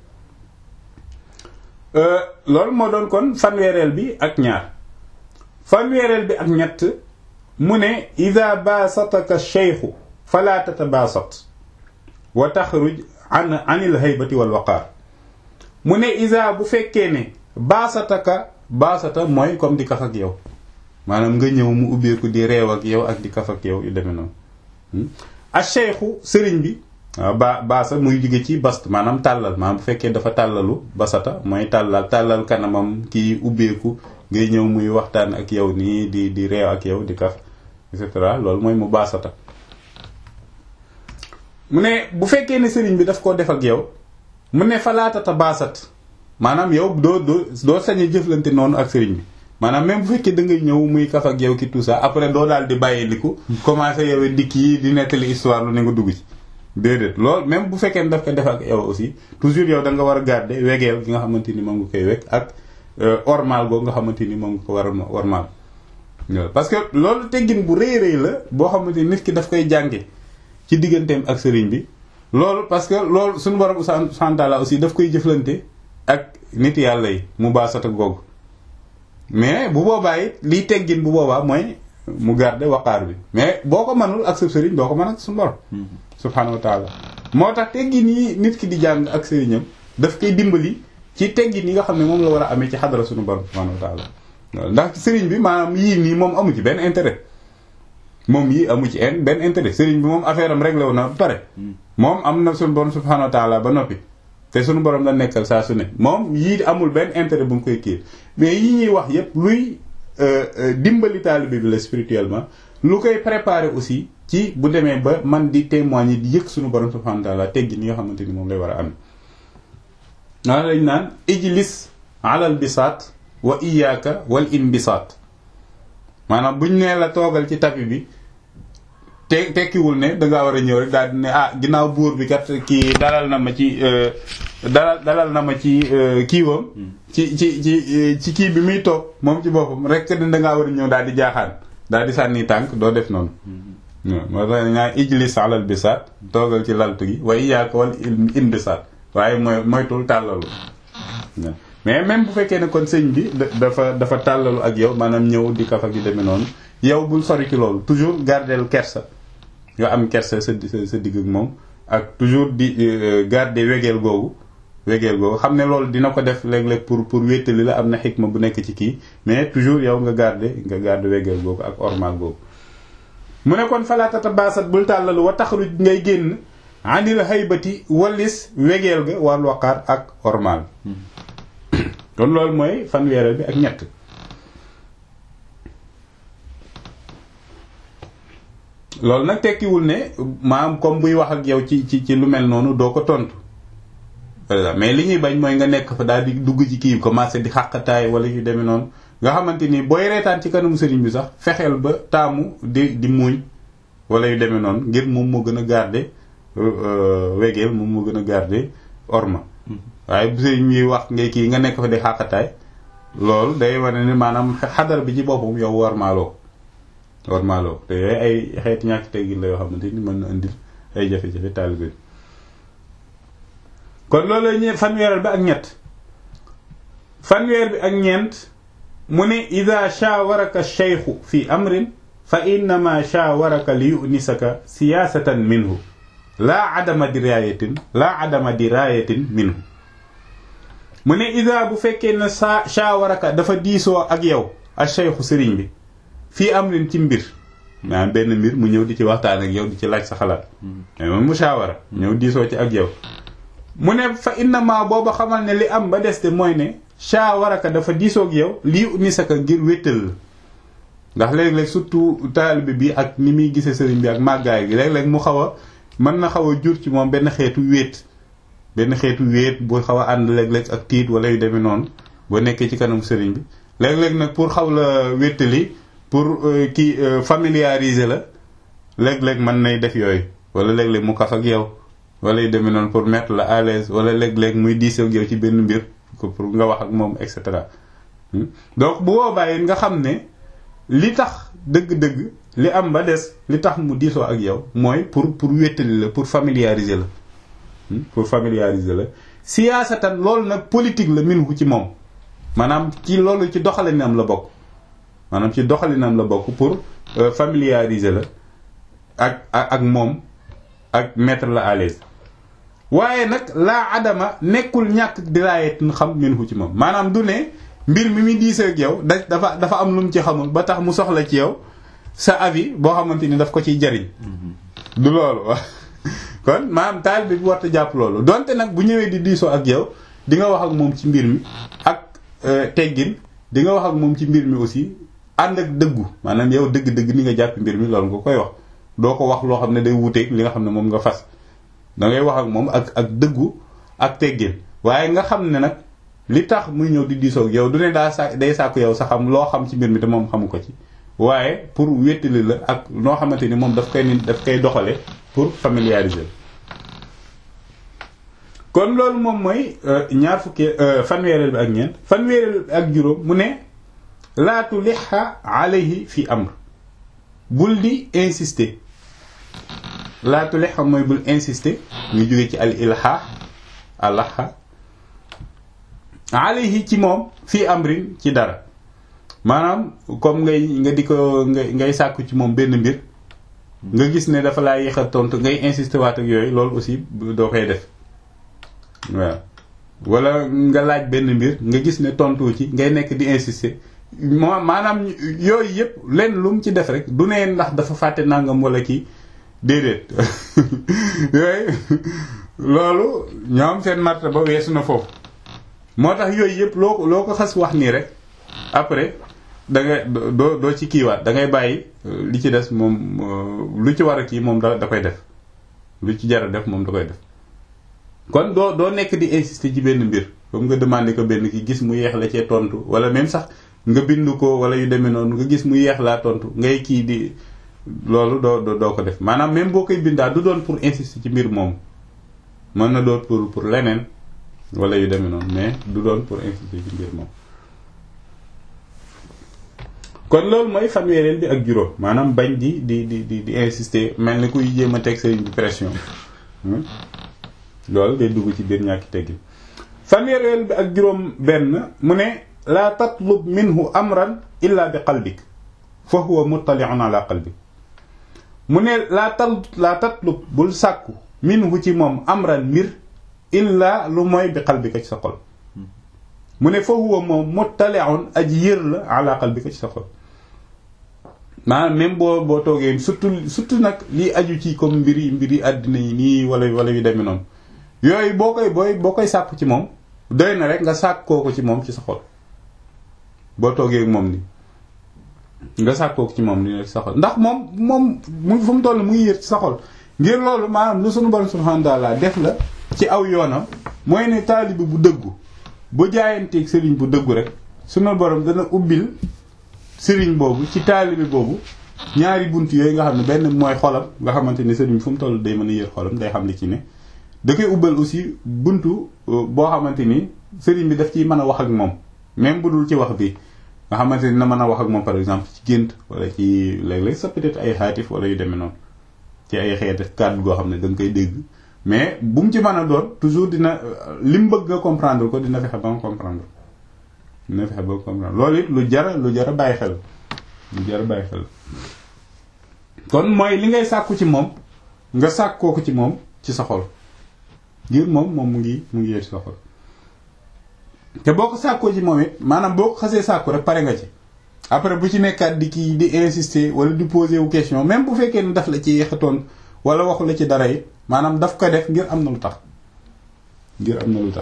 loolu moo doon kon fanweereel bi ak ñaar fanweereel bi ak ñett mu ne ida baasataka cheikhu fala tatabaasat wa taxruj an anil haybati wal waqaar mu ne isa bu fekkee ne baasataka baasata mooy comme di kaf ak yow maanaam nga ñëw mu ubbeeku di reew ak yow ak di kaf ak yow yu demee noonu a cheikhu sëriñ bi waaw ba baasa muy jóge ci bast maanaam tàllal maanaam bu fekkee dafa tàllalu basata mooy tàllal tàllal kanamam kii ubbeeku ngay ñëw muy waxtaan ak yow nii di di reew ak yow di kaf et cetera loolu mooy mu baasata mu ne bu fekkee ne sëriñ bi daf koo def ak yow mu ne falaatata baasat maanaam yow doo doo doo sañ a jëflante noonu ak sëriñ bi maanaam même bu fekkee da ngay ñëw muy kaf ak yow ki tout ça après doo daal di bàyyi liku commencé yow dikk yi di nettali histoire lu ne nga dugg ci déedéet loolu même bu fekkee ne daf ko def ak yow aussi toujours yow da nga war a garder wegeel gi nga xamante ni moom nga koy wekk ak ormal boobu nga xamante ni moom nga ko war a ormal parce que loolu teggin bu rëy rëy la boo xamante ni nit ki daf koy jànge ci digganteem ak sëriñ bi loolu parce que loolu suñu borom santala aussi daf koy jëflante ak nit yàlla yi mu baasata googu mais bu boobaa it liy teggin bu boobaa mooy mu garder waqaar bi mais boo ko mënul ak sa sëriñ doo ko mën ak suñu borom subhaanahu wa taala moo tax teggin yi nit ki di jàng ak sëriñam daf koy dimbali ci teggin yi nga xam ne moom la war a amee ci xadara suñu borom subhaanahu wa taala ndax sëriñ bi maanaam yii nii moom amu ci benn intérêt moom yii amu ci en benn intérêt sëriñ bi moom affaire am réglé wu na ba pare moom am na suñu borom subhaanahu wa taala ba noppi te suñu borom la nekkal saa su ne moom yii amul benn intérêt bu mu koy kii mais yi ñuy wax yépp luy dimbali taalibe bi la spirituellement lu koy préparer aussi ci bu demee ba man di témoigner di yëg suñu borom subhanahu wa ta'ala teggi ni nga xamante ni moom lay war a am naa lañ naan ijlis alal bisaat wa iyaaka wal inbisaat maanaam buñ nee la toogal ci tapi bi te tekkiwul ne dangaa war a ñëw rek daal di ne ah ginnaaw buur bi kat kii dalal na ma ci dalal dalal na ma ci kiiwam ci ci ci ci kii bi muy toog moom ci boppam rek ne dangaa war a ñëw daal di jaaxaan daal di sànni tànk doo def noonu moo tax ñaa ijlis alal bisaat toogal ci laltu gi waaye iyaaka wal inbisaat waaye mooy moytul tàllalu mais même bu fekkee ne kon sëñ bi dafa dafa tàllalu ak yow maanaam ñëw di kaf ak yu demee noonu yow bul sori ci loolu toujours gardeel kersa nga am kersa sa sa digg ak moom ak toujours di garder wegeel googu wegeel googu xam ne loolu dina ko def léeg-léeg pour pour wéttali la am na xikma bu nekk ci kii mais toujours yow nga garder nga garder wegeel googu ak ormal googu mu ne kon falaatata baasat bul tàllalu wa taxaruj ngay génn anil haybati wallis wegeel ga wal waqaar ak ormal kon loolu mooy fanweereel bi ak ñett loolu nag tekkiwul ne maam comme buy wax ak yow ci ci ci lu mel noonu doo ko tontu mais li ñuy bañ mooy nga nekk fa daal di dugg ci kii commencé di xàqataay wala yu demee noonu nga xamante ni booy reetaan ci kanamu sëriñ bi sax fexeel ba taamu di di muuñ wala yu demee noonu ngir moom moo gën a garder wegeel moom moo gën a garder orma waaye bu sëriñ bi wax ngay kii nga nekk fa di xàqataay loolu day wane ne maanaam xadar bi ci boppam yow war maaloo warmaaloo te yooyu ay xeeti ñàkk teggin la yoo xamante ni mën na indil ay jafe-jafe taalibe bi kon loolu ñe fanweeral bi ak ñett fanweer bi ak ñeent mu ne ida shaawaraka cheikhu fi amrin fa innama shaawaraka li yunisaka siyaasatan minhu laa adama diraayatin laa adama diraayatin minhu mu ne ida bu fekkee ne sa shaawaraka dafa diisoo ak yow ak cheikhu sëriñ bi fii amrin ci mbir maanaam benn mbir mu ñëw di ci waxtaan ak yow di ci laaj sa xalaat mais moom mu shaawara ñëw diisoo ci ak yow mu ne fa innama booba xamal ne li am ba des te mooy ne shaawaraka dafa diisoog yow lii ni saka ngir wéttal la ndax léeg-léeg surtout taalibe bi ak ni muy gisee sëriñ bi ak màggaay gi léeg-léeg mu xaw a mën na xaw a jur ci moom benn xeetu wéet benn xeetu wéet bu xaw a ànd léeg-léeg ak tiit wala yu demee noonu boo nekkee ci kanam sëriñ bi léeg-léeg nag pour xaw la wéttali pour kii familiariser la léeg-léeg mën nay def yooyu wala léeg-léeg mu kaf ak yow wala yu demee noonu pour mettre la à l'aise wala léeg-léeg muy diisoo ak yow ci benn mbir pour nga wax ak moom et cetera donc bu boobaa it nga xam ne li tax dëgg-dëgg li am ba des li tax mu diisoo ak yow mooy pour pour wéttali la pour familiariser la pour familiariser la siyaasatan loolu nag politique la minhu ci moom maanaam ci loolu ci doxalinam la bokk maanaam ci doxalinam la bokk pour familiariser la ak ak moom ak mettre la à l'aise waaye nag laa adama nekkul ñàkk diraayet xam minhu ci moom maanaam du ne mbir mi muy diisee ak yow da dafa dafa am lu mu ci xamul ba tax mu soxla ci yow sa avis boo xamante ni daf ko ciy jariñ du loolu wax kon maanaam taal bi bu warta jàpp loolu donte nag bu ñëwee di diisoo ak yow di nga wax ak moom ci mbir mi ak teggin di nga wax ak moom ci mbir mi aussi ànd ak dëggu maanaam yow dëgg-dëgg ni nga jàpp mbir mi loolu nga koy wax doo ko wax loo xam ne day wuuteeg li nga xam ne moom nga fas da ngay wax ak moom ak ak dëggu ak teggin waaye nga xam ne nag li tax muy ñëw di diisoo ak yow du ne daa sa day sàkku yow sa xam loo xam ci mbir mi te moom xamu ko ci waaye pour wéttali la ak noo xamante ni moom daf koy ni daf koy doxale pour familiariser kon loolu moom mooy ñaar fukki fanweereel bi ak ñeent fanweereel bi ak juróom mu ne laatu lixa alayhi fi amr bul di insister laatu lixa mooy bul insister ñu jóge ci al ilha alaha alayhi ci moom fii amrin ci dara maanaam comme ngay nga di ko ngay ngay sàkku ci moom benn mbir nga gis ne dafa laa yéex a tontu ngay insister waat ak yooyu loolu aussi doo koy def waaw wala nga laaj benn mbir nga gis ne tontu ci ngay nekk di insister moo maanaam yooyu yëpp lenn lu mu ci def rek du ne ndax dafa fàtte nangam wala kii déedéet yooyu loolu ñoom seen marta ba weesu na foofu moo tax yooyu yëpp loo ko loo ko xas wax nii rek après da nga doo doo ci kiiwaat da ngay bàyyi li ci des moom lu ci war a kii moom da da koy def lu ci jar a def moom da koy def kon doo doo nekk di insister ci benn mbir comme nga demandé ko benn ki gis mu yeex la cee tontu wala même sax nga bind ko wala yu demee noonu nga gis mu yeex laa tontu ngay kii di loolu doo doo ko def maanaam même boo koy bindaa du doon pour insister ci mbir moom mën na doon pour pour leneen wala yu demee noonu mais du doon pour insister ci mbir moom. kon loolu mooy fanweereel bi ak juróom maanaam bañ di di di di di insister mel ni kuy jéem a teg sëriñ bi pression loolu day dugg ci biir ñàkki teggi fanweereel bi ak juróom benn mu ne laa tatlub minhu amran illa bi qalbik fa huwa muttali'un ala qalbik mu ne laa tal laa tatlub bul sàkku minhu ci moom amran mbir illa lu mooy bi qalbika ci sa xol mu ne fa huwa moom muttali'un aji yër la ala qalbika ci sa xol maanaam même boo boo toogee surtout surtout nag lii aju ci comme mbiri mbiri àddina yi nii wala wala yu demee noonu yooyu boo koy booy boo koy sàkku ci moom doy na rek nga sàkkoo ko ci moom ci sa xol boo toogee moom ni nga sàkkoo ko ci moom ni rek sa xol ndax moom moom mu fu mu toll mu ngi yër ci sa xol ngir loolu maanaam lu sunu borom subhanahu wa ta'ala def la ci aw yoonam mooy ne taalibi bu dëggu bu jaayanteeg sëriñ bu dëggu rek sunu borom dana ubbil sëriñ boobu ci taalibi boobu ñaari bunt yooyu nga xam ne benn mooy xolam nga xamante ni sëriñ fu mu toll day mën a yër xolam day xam li ci ne da koy ubbal aussi buntu boo xamante ni sëriñ bi daf ciy mën a wax ak moom même bu dul ci wax bi nga xamante ni na mën a wax ak moom par exemple ci gént wala ci léeg-léeg sa peut-être ay xaatif wala yu demee noonu ci ay xeeti kàddu goo xam ne da nga koy dégg mais bu mu ci mën a doon toujours dina li mu bëgg nga comprendre ko dina fexe ba nga comprendre dina fexe ba nga comprendre loolu it lu jara lu jara bàyyi xel lu jara bàyyi xel kon mooy li ngay sàkku ci moom nga sàkkoo ko ci moom ci sa xol ngir moom moom mu ngi mu ngi yee ci sa xol te boo ko sàkkoo ci moom it maanaam boo ko xasee sàkku rek pare nga ci après bu ci nekkaat di kii di insister wala di poser wu question même bu fekkee ne daf la ci yéexatoon wala waxu la ci dara it maanaam daf ko def ngir am na lu tax ngir am na lu tax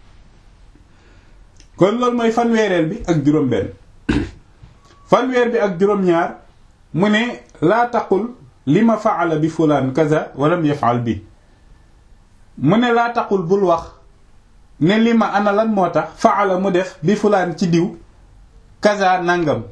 kon loolu mooy fanweereel bi ak juróom-benn fanweer bi ak juróom-ñaar mu ne laa taqul li ma faala bi fulaan kaza walam yafaal bi mu ne laa taqul bul wax ne li ma ana lan moo tax faala mu def bi fulaan ci diw kaza nangam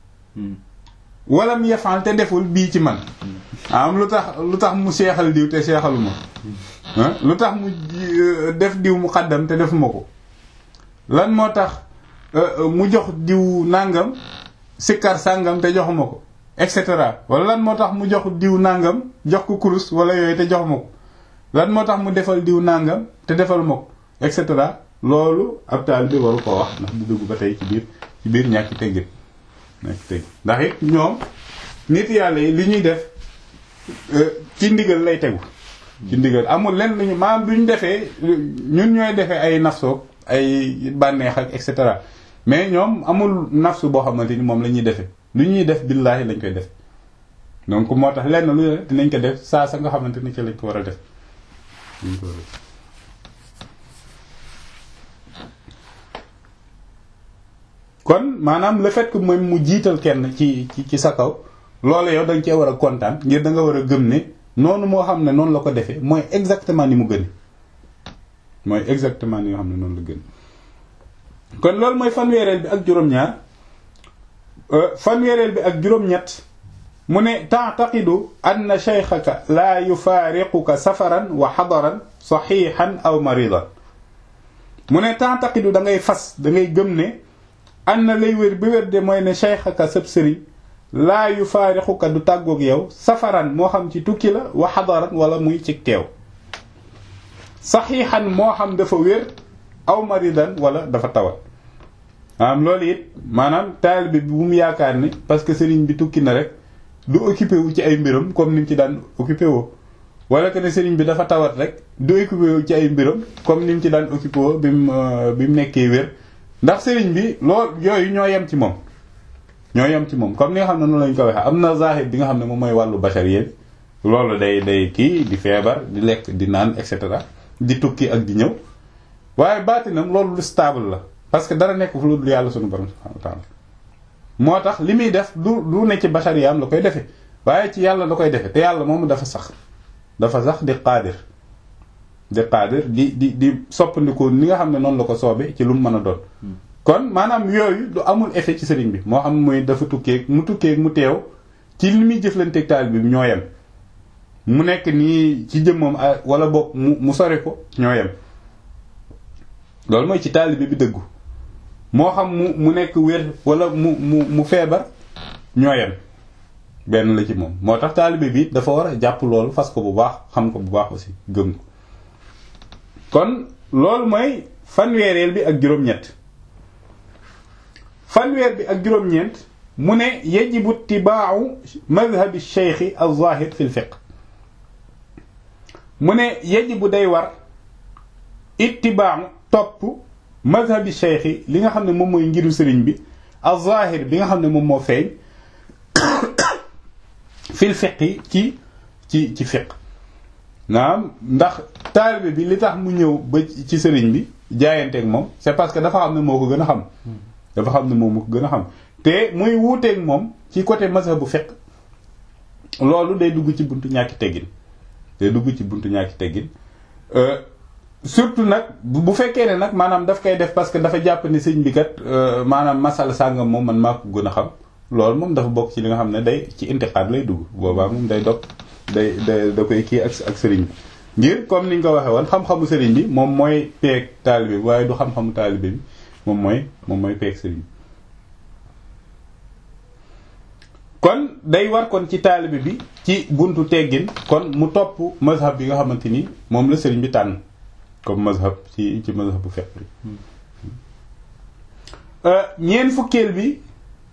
walam yafaal te deful bii ci man am lu tax lu tax mu seexal diw te seexaluma lu tax mu def diw mu xaddam te defuma ko lan moo tax mu jox diw nàngam sikkar sàngam te joxuma ko et cetera wala lan moo tax mu jox diw nàngam jox ko kurus wala yooyu te joxuma ko lan moo tax mu defal diw nàngam te defaluma ko et cetera loolu ab taal bi waru ko wax ndax di dugg ba tey ci biir ci biir ñàkki teggin ñàkki teggin ndax it ñoom nit yàlla yi li ñuy def ci ndigal lay tegu ci ndigal amul lenn lu ñu maam duñ defee ñun ñooy defee ay nafsoog ay bànneex ak et cetera mais ñoom amul nafsu boo xamante ni moom la ñuy defee lu ñuy def billaahi lañ koy def donc moo tax lenn lu ne dinañ ko def saa sa nga xamante ni ci lañ ko war a def kon maanaam le fait que moom mu jiital kenn ci ci ci sa kaw loolu yow da nga cee war a kontaan ngir da nga war a gëm ne noonu moo xam ne noonu la ko defee mooy exactement ni mu gën mooy exactement ni nga xam ne noonu la gën kon loolu mooy fanweereel bi ak juróom-ñaar fanweereel bi ak juróom-ñett mu ne taataqidu anna shaykhaka laa yufaariquka safaran wa xadaran saxiixan aw maridan mu ne taataqidu da ngay fas da ngay gëm ne anna lay wér bi wér de mooy ne shaykhaka sab sëriñ laa yufaariquka du tàggoog yow safaran moo xam ci tukki la wa xadaran wala muy ci teew saxiixan moo xam dafa wér aw maridan wala dafa tawat maanaam loolu it maanaam taalibe bi bu mu yaakaar ni parce que sëriñ bi tukki na rek du occupé wu ci ay mbiram comme ni mu ci daan occupé woo wala que ne sëriñ bi dafa tawat rek du occupé wu ci ay mbiram comme ni mu ci daan occupé woo bi mu bi mu nekkee wér ndax sëriñ bi lool yooyu ñoo yem ci moom ñoo yem ci moom comme ni nga xam ne noonu lañu ko waxee am na zahir bi nga xam ne moom mooy wàllu bacharier loolu day day kii di feebar di lekk di naan et cetera di tukki ak di ñëw waaye baatinam loolu lu stable la parce que dara nekk fu lu dul yàlla sunu borom subhanahu wa ta'ala moo tax li muy def du du ne ci bachariyaam la koy defee waaye ci yàlla la koy defee te yàlla moom dafa sax dafa sax di qaadir di qaadir di di di soppandikoo ni nga xam ne noonu la ko soobee ci lu mu mën a doon kon maanaam yooyu du amul effet ci sëriñ bi moo xam muy dafa tukkeeg mu tukkeeg mu teew ci li muy jëflanteeg taal bi ñoo yem mu nekk nii ci jëmmam wala boog mu mu sori ko ñoo yem loolu mooy ci taalibe bi dëggu moo xam mu mu nekk wér wala mu mu mu feebar ñoo yem benn la ci moom moo tax taalibe bi dafa war a jàpp loolu fas ko bu baax xam ko bu baax aussi gëm ko kon loolu mooy fanweereel bi ak juróom-ñett fanweer bi ak juróom-ñeent mu ne yajibu tibaawu madhabi cheikhi al-zahir fi l-fiqh mu ne yajibu day war ittibaawu topp madhabi cheikhi li nga xam ne moom mooy ngiru sëriñ bi al-zahir bi nga xam ne moom moo feeñ fil fiqh ci ci ci fiqh naam ndax taalibe bi li tax mu ñëw ba ci sëriñ bi jaayanteeg moom c'est parce que dafa xam ne moo ko gën a xam dafa xam ne moom moo ko gën a xam te muy wuuteeg moom ci côté mazhabu fiqh loolu day dugg ci buntu ñàkki teggin day dugg ci buntu ñàkki teggin surtout nag bu fekkee ne nag maanaam daf koy def parce que dafa jàpp ne sëñ bi kat maanaam masala sàngam moom man maa ko gën a xam loolu moom dafa bokk ci li nga xam ne day ci intiqaad lay dugg boobaa moom day dog day day da koy kii ak ak sëriñ bi ngir comme ni ñu ko waxee woon xam-xamu sëriñ bi moom mooy peeg taalibe bi waaye du xam-xamu taalibe bi moom mooy moom mooy peeg sëriñ bi day war kon ci taalibe bi ci buntu teggin kon mu topp mazhab bi nga xamante ni moom la sëriñ bi tànn comme mazhab ci ci mazhab bu fiqh bi ñeen fukkeel bi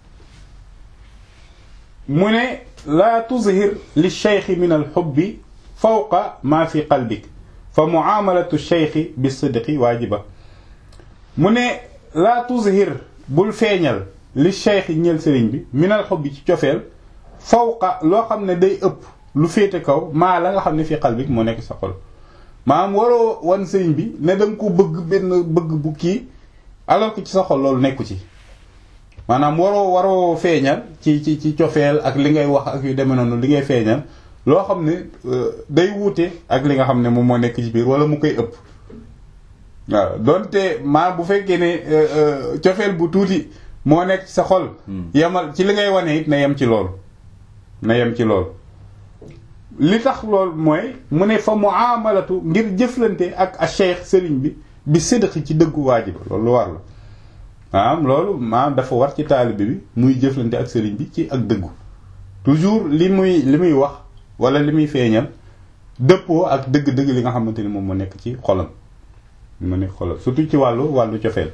mu ne laa tuzhir li cheikhi min al xubbi fawqa ma fi qalbik fa muamalatu cheikhi bi sidqi waajiba mu ne laa tuzhir bul feeñal li cheikhi ñeel sëriñ bi min al xubbi ci cofeel fawqa loo xam ne day ëpp lu féete kaw maa la nga xam ne fi qalbik moo nekk sa xol maanaam waroo wan sëriñ bi ne danga ko bëgg benn bëgg bu kii alors que ci sa xol loolu nekku ci maanaam waroo waroo feeñal ci ci ci cofeel ak li ngay wax ak yu demee noonu li ngay feeñal loo xam ne day wuute ak li nga xam ne moom moo nekk ci biir wala mu koy ëpp waaw donte maa bu fekkee ne cofeel bu tuuti moo nekk ci sa xol yemal ci li ngay wane it na yem ci loolu na yem ci loolu li tax loolu mooy mu ne fa muamalatu ngir jëflante ak a cheikh sëriñ bi bi sédq ci dëggu waajiba loolu lu war la maanaam loolu maanaam dafa war ci taalibe bi muy jëflante ak sëriñ bi ci ak dëggu toujours li muy li muy wax wala li muy feeñal dëppoo ak dëgg-dëgg li nga xamante ni moom moo nekk ci xolam moo nekk xolam surtout ci wàllu wàllu cofeel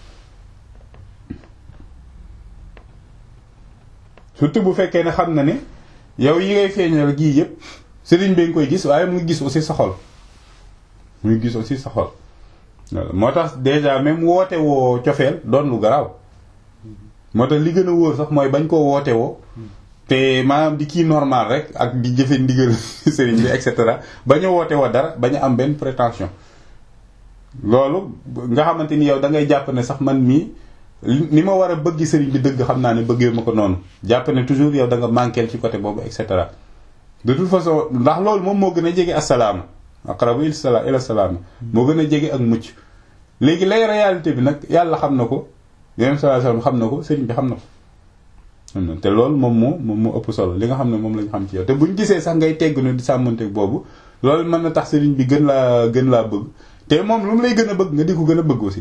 surtout bu fekkee ne xam na ne yow yi ngay feeñal gii yëpp sëriñ bi nga koy gis waaye mu ngi gis aussi sa xol mu ngi gis aussi sa xol moo tax déjà même woote woo cofeel doon lu garaaw moo tax li gën a wóor sax mooy bañ koo woote woo te maanaam di kii normal rek ak di jëfe ndigal sëriñ bi et cetera bañ a woote woo dara bañ a am benn prétention loolu nga xamante ni yow da ngay jàpp ne sax man mii ni ma war a bëgg sëriñ bi dëgg xam naa ne bëggee ma ko noonu jàpp ne toujours yow da nga manqué ci côté boobu et cetera de toute façon ndax loolu moom moo gën a jege asalaama aqrabu ila salaama moo gën a jege ak mucc léegi lay réalité bi nag yàlla xam na ko yeneen sallallahu alayhi wasallam xam na ko sëriñ bi xam na ko xam na te loolu moom moo moom moo ëpp solo li nga xam ne moom lañ xam ci yow te buñ gisee sax ngay tegg no di sàmmanteeg boobu loolu mën na tax sëriñ bi gën laa gën laa bëgg te moom lu mu lay gën a bëgg nga di ko gën a bëgg aussi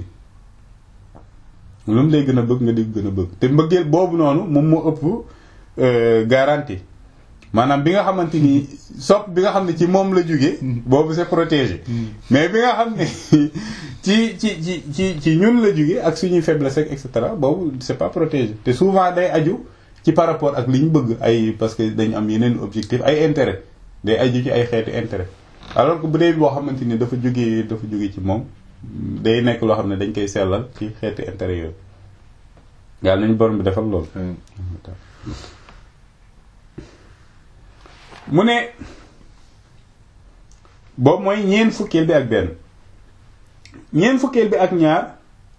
lu mu lay gën a bëgg nga di ko gën a bëgg te mbëggeel boobu noonu moom moo ëpp garantie maanaam bi nga xamante ni sopp bi nga xam ne ci moom la jóge boobu c'est protégé mais bi nga xam ne ci ci ci ci ci ñun la jóge ak suñuy faiblesse et cetera boobu c'est pas protégé te souvent day aju ci par rapport ak li ñu bëgg ay parce que dañu am yeneen objectif ay intérêt day aju ci ay xeetu intérêt alors que bu dee boo xamante ni dafa jógee dafa jóge ci moom day nekk loo xam ne dañ koy sellal ci xeetu intérêt yooyu yàlla nañu borom bi defal loolu mu ne boobu mooy ñeent fukkeel bi ak benn ñeent fukkeel bi ak ñaar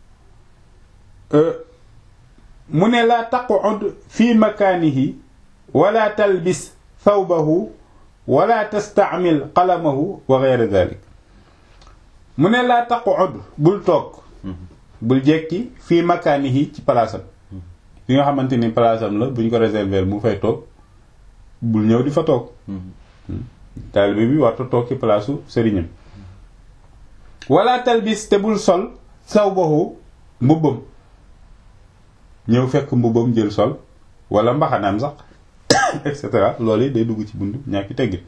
mu ne laa taqud fi makaanihi wala talbis thawbahu wala tastaamil qalamahu wa ghayra dhalik mu ne laa taqud bul toog bul jekki fii makaanihi ci palaasam fi nga xamante ni palaasam la buñ ko réserver mu fay toog bul ñëw di fa toog taalibe bi warta toog ci palaasu sëriñam wala talbis te bul sol sawbahu mbubbam ñëw fekk mbubbam jël sol wala mbaxanaam sax et cetera loolu yi day dugg ci buntu ñàkki teggi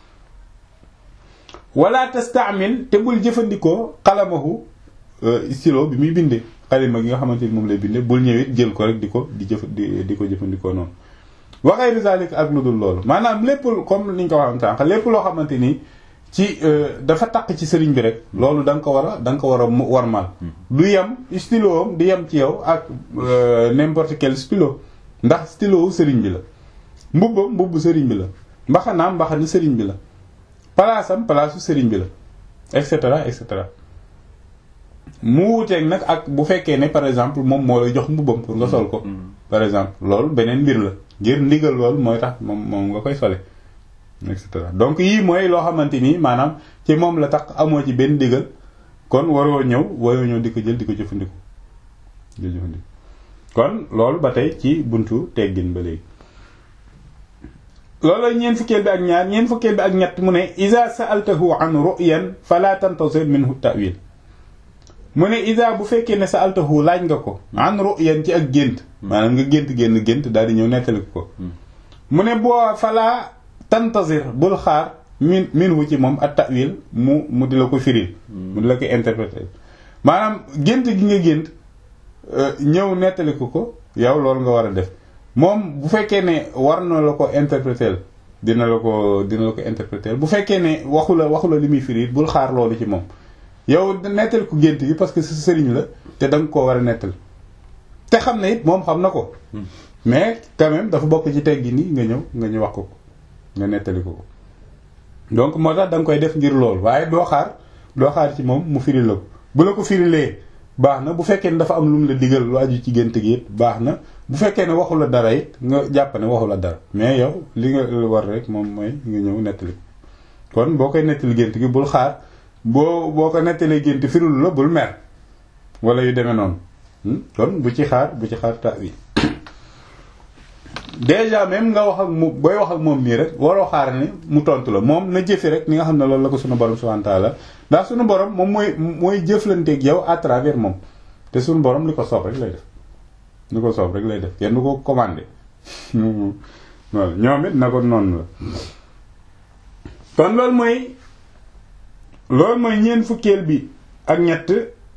wala tastaamil te bul jëfandikoo xalamahu stylo bi muy bindee xalima gi nga xamante ni moom lay bindee bul ñëwit jël ko rek di ko di jëf di di ko jëfandikoo noonu waxee risalik ak lu dul loolu maanaam lépp comme ni ñu ko waxam sànq lépp loo xamante ni ci dafa taq ci sëriñ bi rek loolu da nga ko war a da nga ko war a warmal du yem stylo am di yem ci yow ak n'importe quel stylo ndax stylo wu sëriñ bi la mbubbam mbubbu sëriñ bi la mbaxanaam mbaxani sëriñ bi la palaasam palaasu sëriñ bi la et cetera et cetera mu wuuteeg nag ak bu fekkee ne par exemple moom moo lay jox mbubbam pour nga sol ko par exemple loolu beneen mbir la ngir ndigal loolu mooy tax moom moom nga koy sole et cetera donc yii mooy loo xamante ni maanaam ci moom la tax amoo ci benn ndigal kon waroo ñëw waroo ñëw di ko jël di ko jëfandiku di ko jëfandiku kon loolu ba tey ci buntu teggin ba léegi loolu ñeent fukkeel bi ak ñaar ñeent fukkeel bi ak ñett mu ne iza sa'altahu an ru'yan fala tantazir minhu ta'wil mu ne isa bu fekkee ne sa altahu laaj nga ko an ru'yan ci ak gént maanaam nga gént génn gént daal di ñëw nettali ko mu ne boo falaa tantazir bul xaar min min wu ci moom at ta'wil mu mu di la ko firil mu di la ko interpréter maanaam gént gi nga gént ñëw nettali ko ko yow loolu nga war a def moom bu fekkee ne war na la ko interpréter dina la ko dina la ko interpréter bu fekkee ne waxu la waxu la li muy firi bul xaar loolu ci moom yow nettali ko gént gi parce que sa sëriñ la te da nga koo war a nettali te xam ne it moom xam na ko mais quand même dafa bokk ci teggi ni nga ñëw nga ñu wax ko ko nga nettali ko ko donc moo tax da nga koy def ngir loolu waaye doo xaar doo xaar ci moom mu firi la ko bu la ko firilee baax na bu fekkee ne dafa am lu mu la digal lu aju ci gént gi it baax na bu fekkee ne waxu la dara it nga jàpp ne waxu la dara mais yow li nga war rek moom mooy nga ñëw nettali kon boo koy nettali gént gi bul xaar boo boo ko nettalee gént firul la bul mer wala yu demee noonu kon bu ci xaar bu ci xaar ta wi déjà même nga wax ak mu booy wax ak moom nii rek waroo xaar ni mu tontu la moom na jëfe rek ni nga xam ne loolu la ko sunu borom subhanahu wa ta'ala ndax sunu borom moom mooy mooy jëflanteeg yow à travers moom te sunu borom li ko soob rek lay def li ko soob rek lay def kenn du ko commandé voilà ñoom it na ko noonu la kon loolu mooy loolu mooy ñeent fukkeel bi ak ñett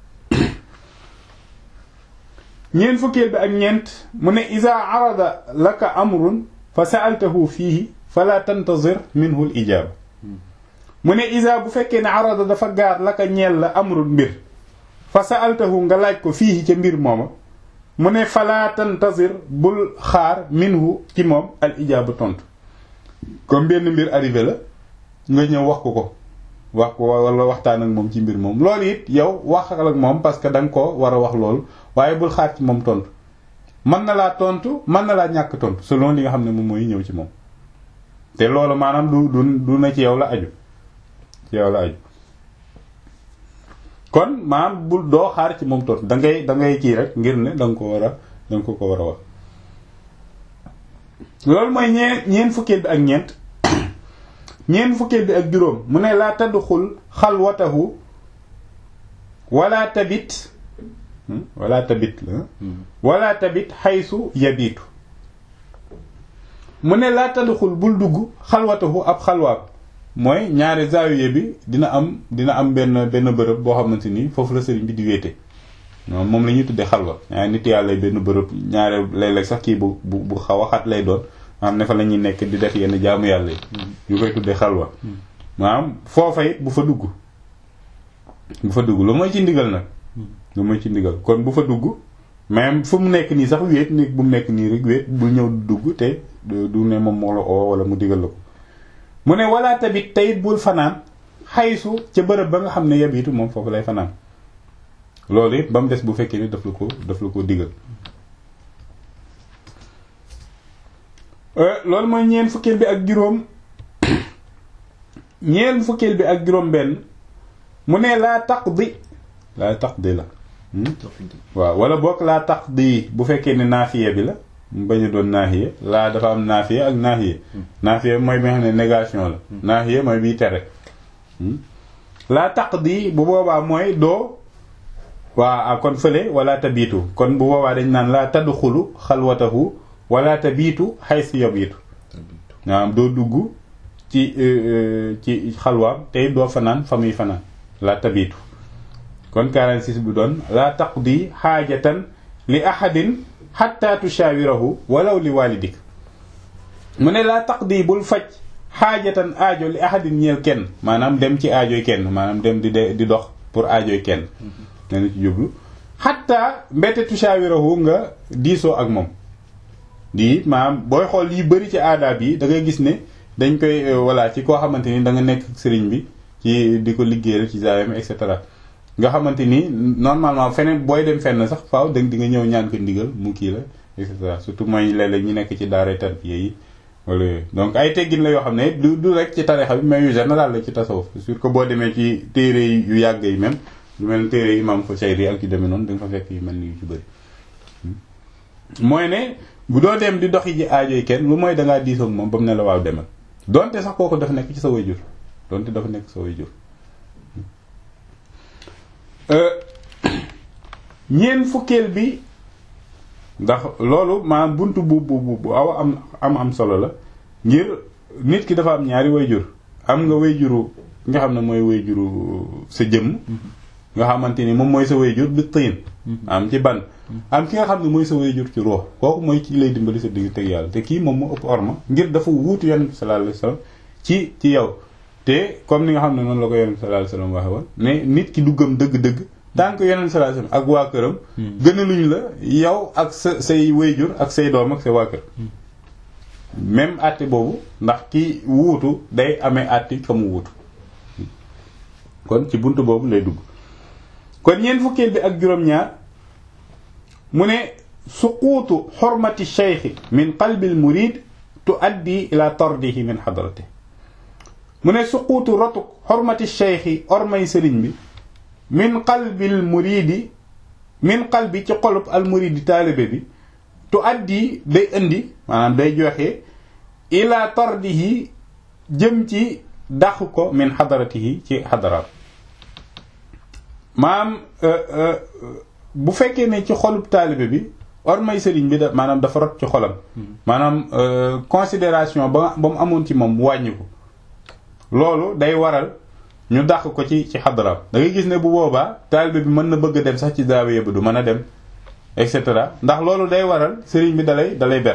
ñeent fukkeel bi ak ñeent mu ne ida arada laka amrun fa sa'altahu fiihi fala tantazir minhu al ijaaba mu ne ida bu fekkee ne arada dafa gaar laka ñeel la amrun mbir fa sa'altahu nga laaj ko fiihi ca mbir mooma mu ne fala tantazir bul xaar minhu ci moom al ijaaba tontu comme benn mbir arrivé la nga ñëw wax ko ko wax ko wala waxtaan ak moom ci mbir moom loolu it yow wax ak moom parce que da nga ko war a wax loolu waaye bul xaar ci moom tontu mën na laa tontu mën na laa ñàkk tontu selon li nga xam ne moom mooy ñëw ci moom te loolu maanaam du du du na ci yow la aju ci yow la aju kon maanaam bul doo xaar ci moom tontu da ngay da ngay kii rek ngir ne da nga ko war a da nga ko ko war a wax loolu mooy ñeen ñeen fukkeel bi ak ñeent ñeen fukkeel bi ak juróom mu ne laa tadxul xalwatahu wala tabit wala tabit la wala tabit xaysu yabiitu mu ne laa tadxul bul dugg xalwatahu ab xalwaab mooy ñaari zaawiye bi dina am dina am benn benn bërëb boo xamante ni foofu la sëriñ bi di wéete moom la ñuy tuddee xalwa ñaari nit yàlla benn bërëb ñaare léeg-léeg sax kii bu bu bu xaw a xat lay doon maanaam ne fa la ñuy nekk di def yenn jaamu yàlla yi ñu koy tuddee xalwa maanaam foofa it bu fa dugg bu fa dugg lu mooy ci ndigal nag lu mooy ci ndigal kon bu fa dugg même fu mu nekk nii sax wéet ni bu mu nekk nii rek wéet bul ñëw dugg te du ne moom moo la oo wala mu digal la ko mu ne wala tamit tayit bul fanaan xaysu ca bërëb ba nga xam ne yabiitu moom foofu lay fanaan loolu it ba mu des bu fekkee ni daf la ko daf la ko digal loolu mooy ñeent fukkeel bi ak juróom ñeent fukkeel bi ak juróom benn mu ne laa taqdi laa taqdi la waaw wala bokk laa taqdi bu fekkee ne naafiye bi la mu bañ a doon naahiye laa dafa am naafiye ak naahiye naafiye mooy bi nga xam ne négation la naahiye mooy biy tere laa taqdi bu boobaa mooy doo waa kon fële wala tabiitu kon bu boobaa dañ naan laa tadxulu xalwatahu wala tabiitu xaysu yabiitu maanaam doo dugg ci ci xalwaam tey doo fanaan fa muy fanaan laa tabiitu kon 46 bi doon laa taqdi xaajatan li ahadin xatta tushawirahu walaw li walidik mu ne laa taqdi bul faj xaajatan aajo li ahadin ñeel kenn maanaam dem ci aajoy kenn maanaam dem di di dox pour aajoy kenn nena ci jublu xatta mbette tushawirahu nga diisoo ak moom di maanaam booy xool yi bëri ci aadaab yi da ngay gis ne dañ koy voilà ci koo xamante ni da nga nekk sëriñ bi ci di ko liggéeyal ci zaawem et cetera nga xamante ni normalement feneen booy dem fenn sax faaw da di nga ñëw ñaan ko ndigal mu kii la et cetera surtout mooy léeg-léeg ñi nekk ci daara tarbiya yi wala yooyu donc ay teggin la yoo xam ne du du rek ci tarixa bi mais yu général la ci tasawuf sur que boo demee ci téere yu yàgg yi même lu mel téere imam Fusayri ak yu demee noonu da nga fa fekk yu mel ni yu ci bëri mooy ne bu doo dem di doxi ji aajoy kenn lu mooy dangaa diisoog moom ba mu ne la waaw demal donte sax kooku dafa nekk ci sa wayjur donte dafa nekk sa wayjur ñeent fukkeel bi ndax loolu maanaam buntu bu bu bu aw am am am solo la ngir nit ki dafa am ñaari wayjur am nga wayjuru nga xam ne mooy wayjuru sa jëmm nga xamante ni moom mooy sa wayjur bi tiin am ci ban am ki nga xam ne mooy sa wayjur ci ruux kooku mooy ki lay dimbali sa digg teg yàlla te kii moom moo ëpp orma ngir dafa wuutu yonent bi sallallahu alayhi wasallam ci ci yow te comme ni nga xam ne noonu la ko yonent bi sallallahu alayhi wasallam waxe woon ne nit ki du gëm dëgg-dëgg tant que yonent bi sallallahu alayhi wasallam ak waa këram gënaluñ la yow ak sa say wayjur ak say doom ak say waa kër même àtte boobu ndax ki wuutu day amee àtte ka mu wuutu kon ci buntu boobu lay dugg kon ñeent fukkeel bi ak juróom-ñaar mu ne suquutu xormati cheikhi min qalbil murid tuaddi ila tardihi min xadrati mu ne suquutu rotuk xormati cheikhi ormay sëriñ bi min qalbil muridi min qalbi ci xolub al muridi taalibe bi tuaddi day indi maanaam day joxe ila tardihi jëm ci dàq ko min xadaratihi ci xadaraat maanaam bu fekkee ne ci xolub taalibe bi ormay sëriñ bi da maanaam dafa rot ci xolam maanaam considération ba ba mu amoon ci moom wàññi ko loolu day waral ñu dàq ko ci ci xadaraam da ngay gis ne bu boobaa taalibe bi mën na bëgg a dem sax ci zaawiya bi du mën a dem et cetera ndax loolu day waral sëriñ bi dalay dalay ber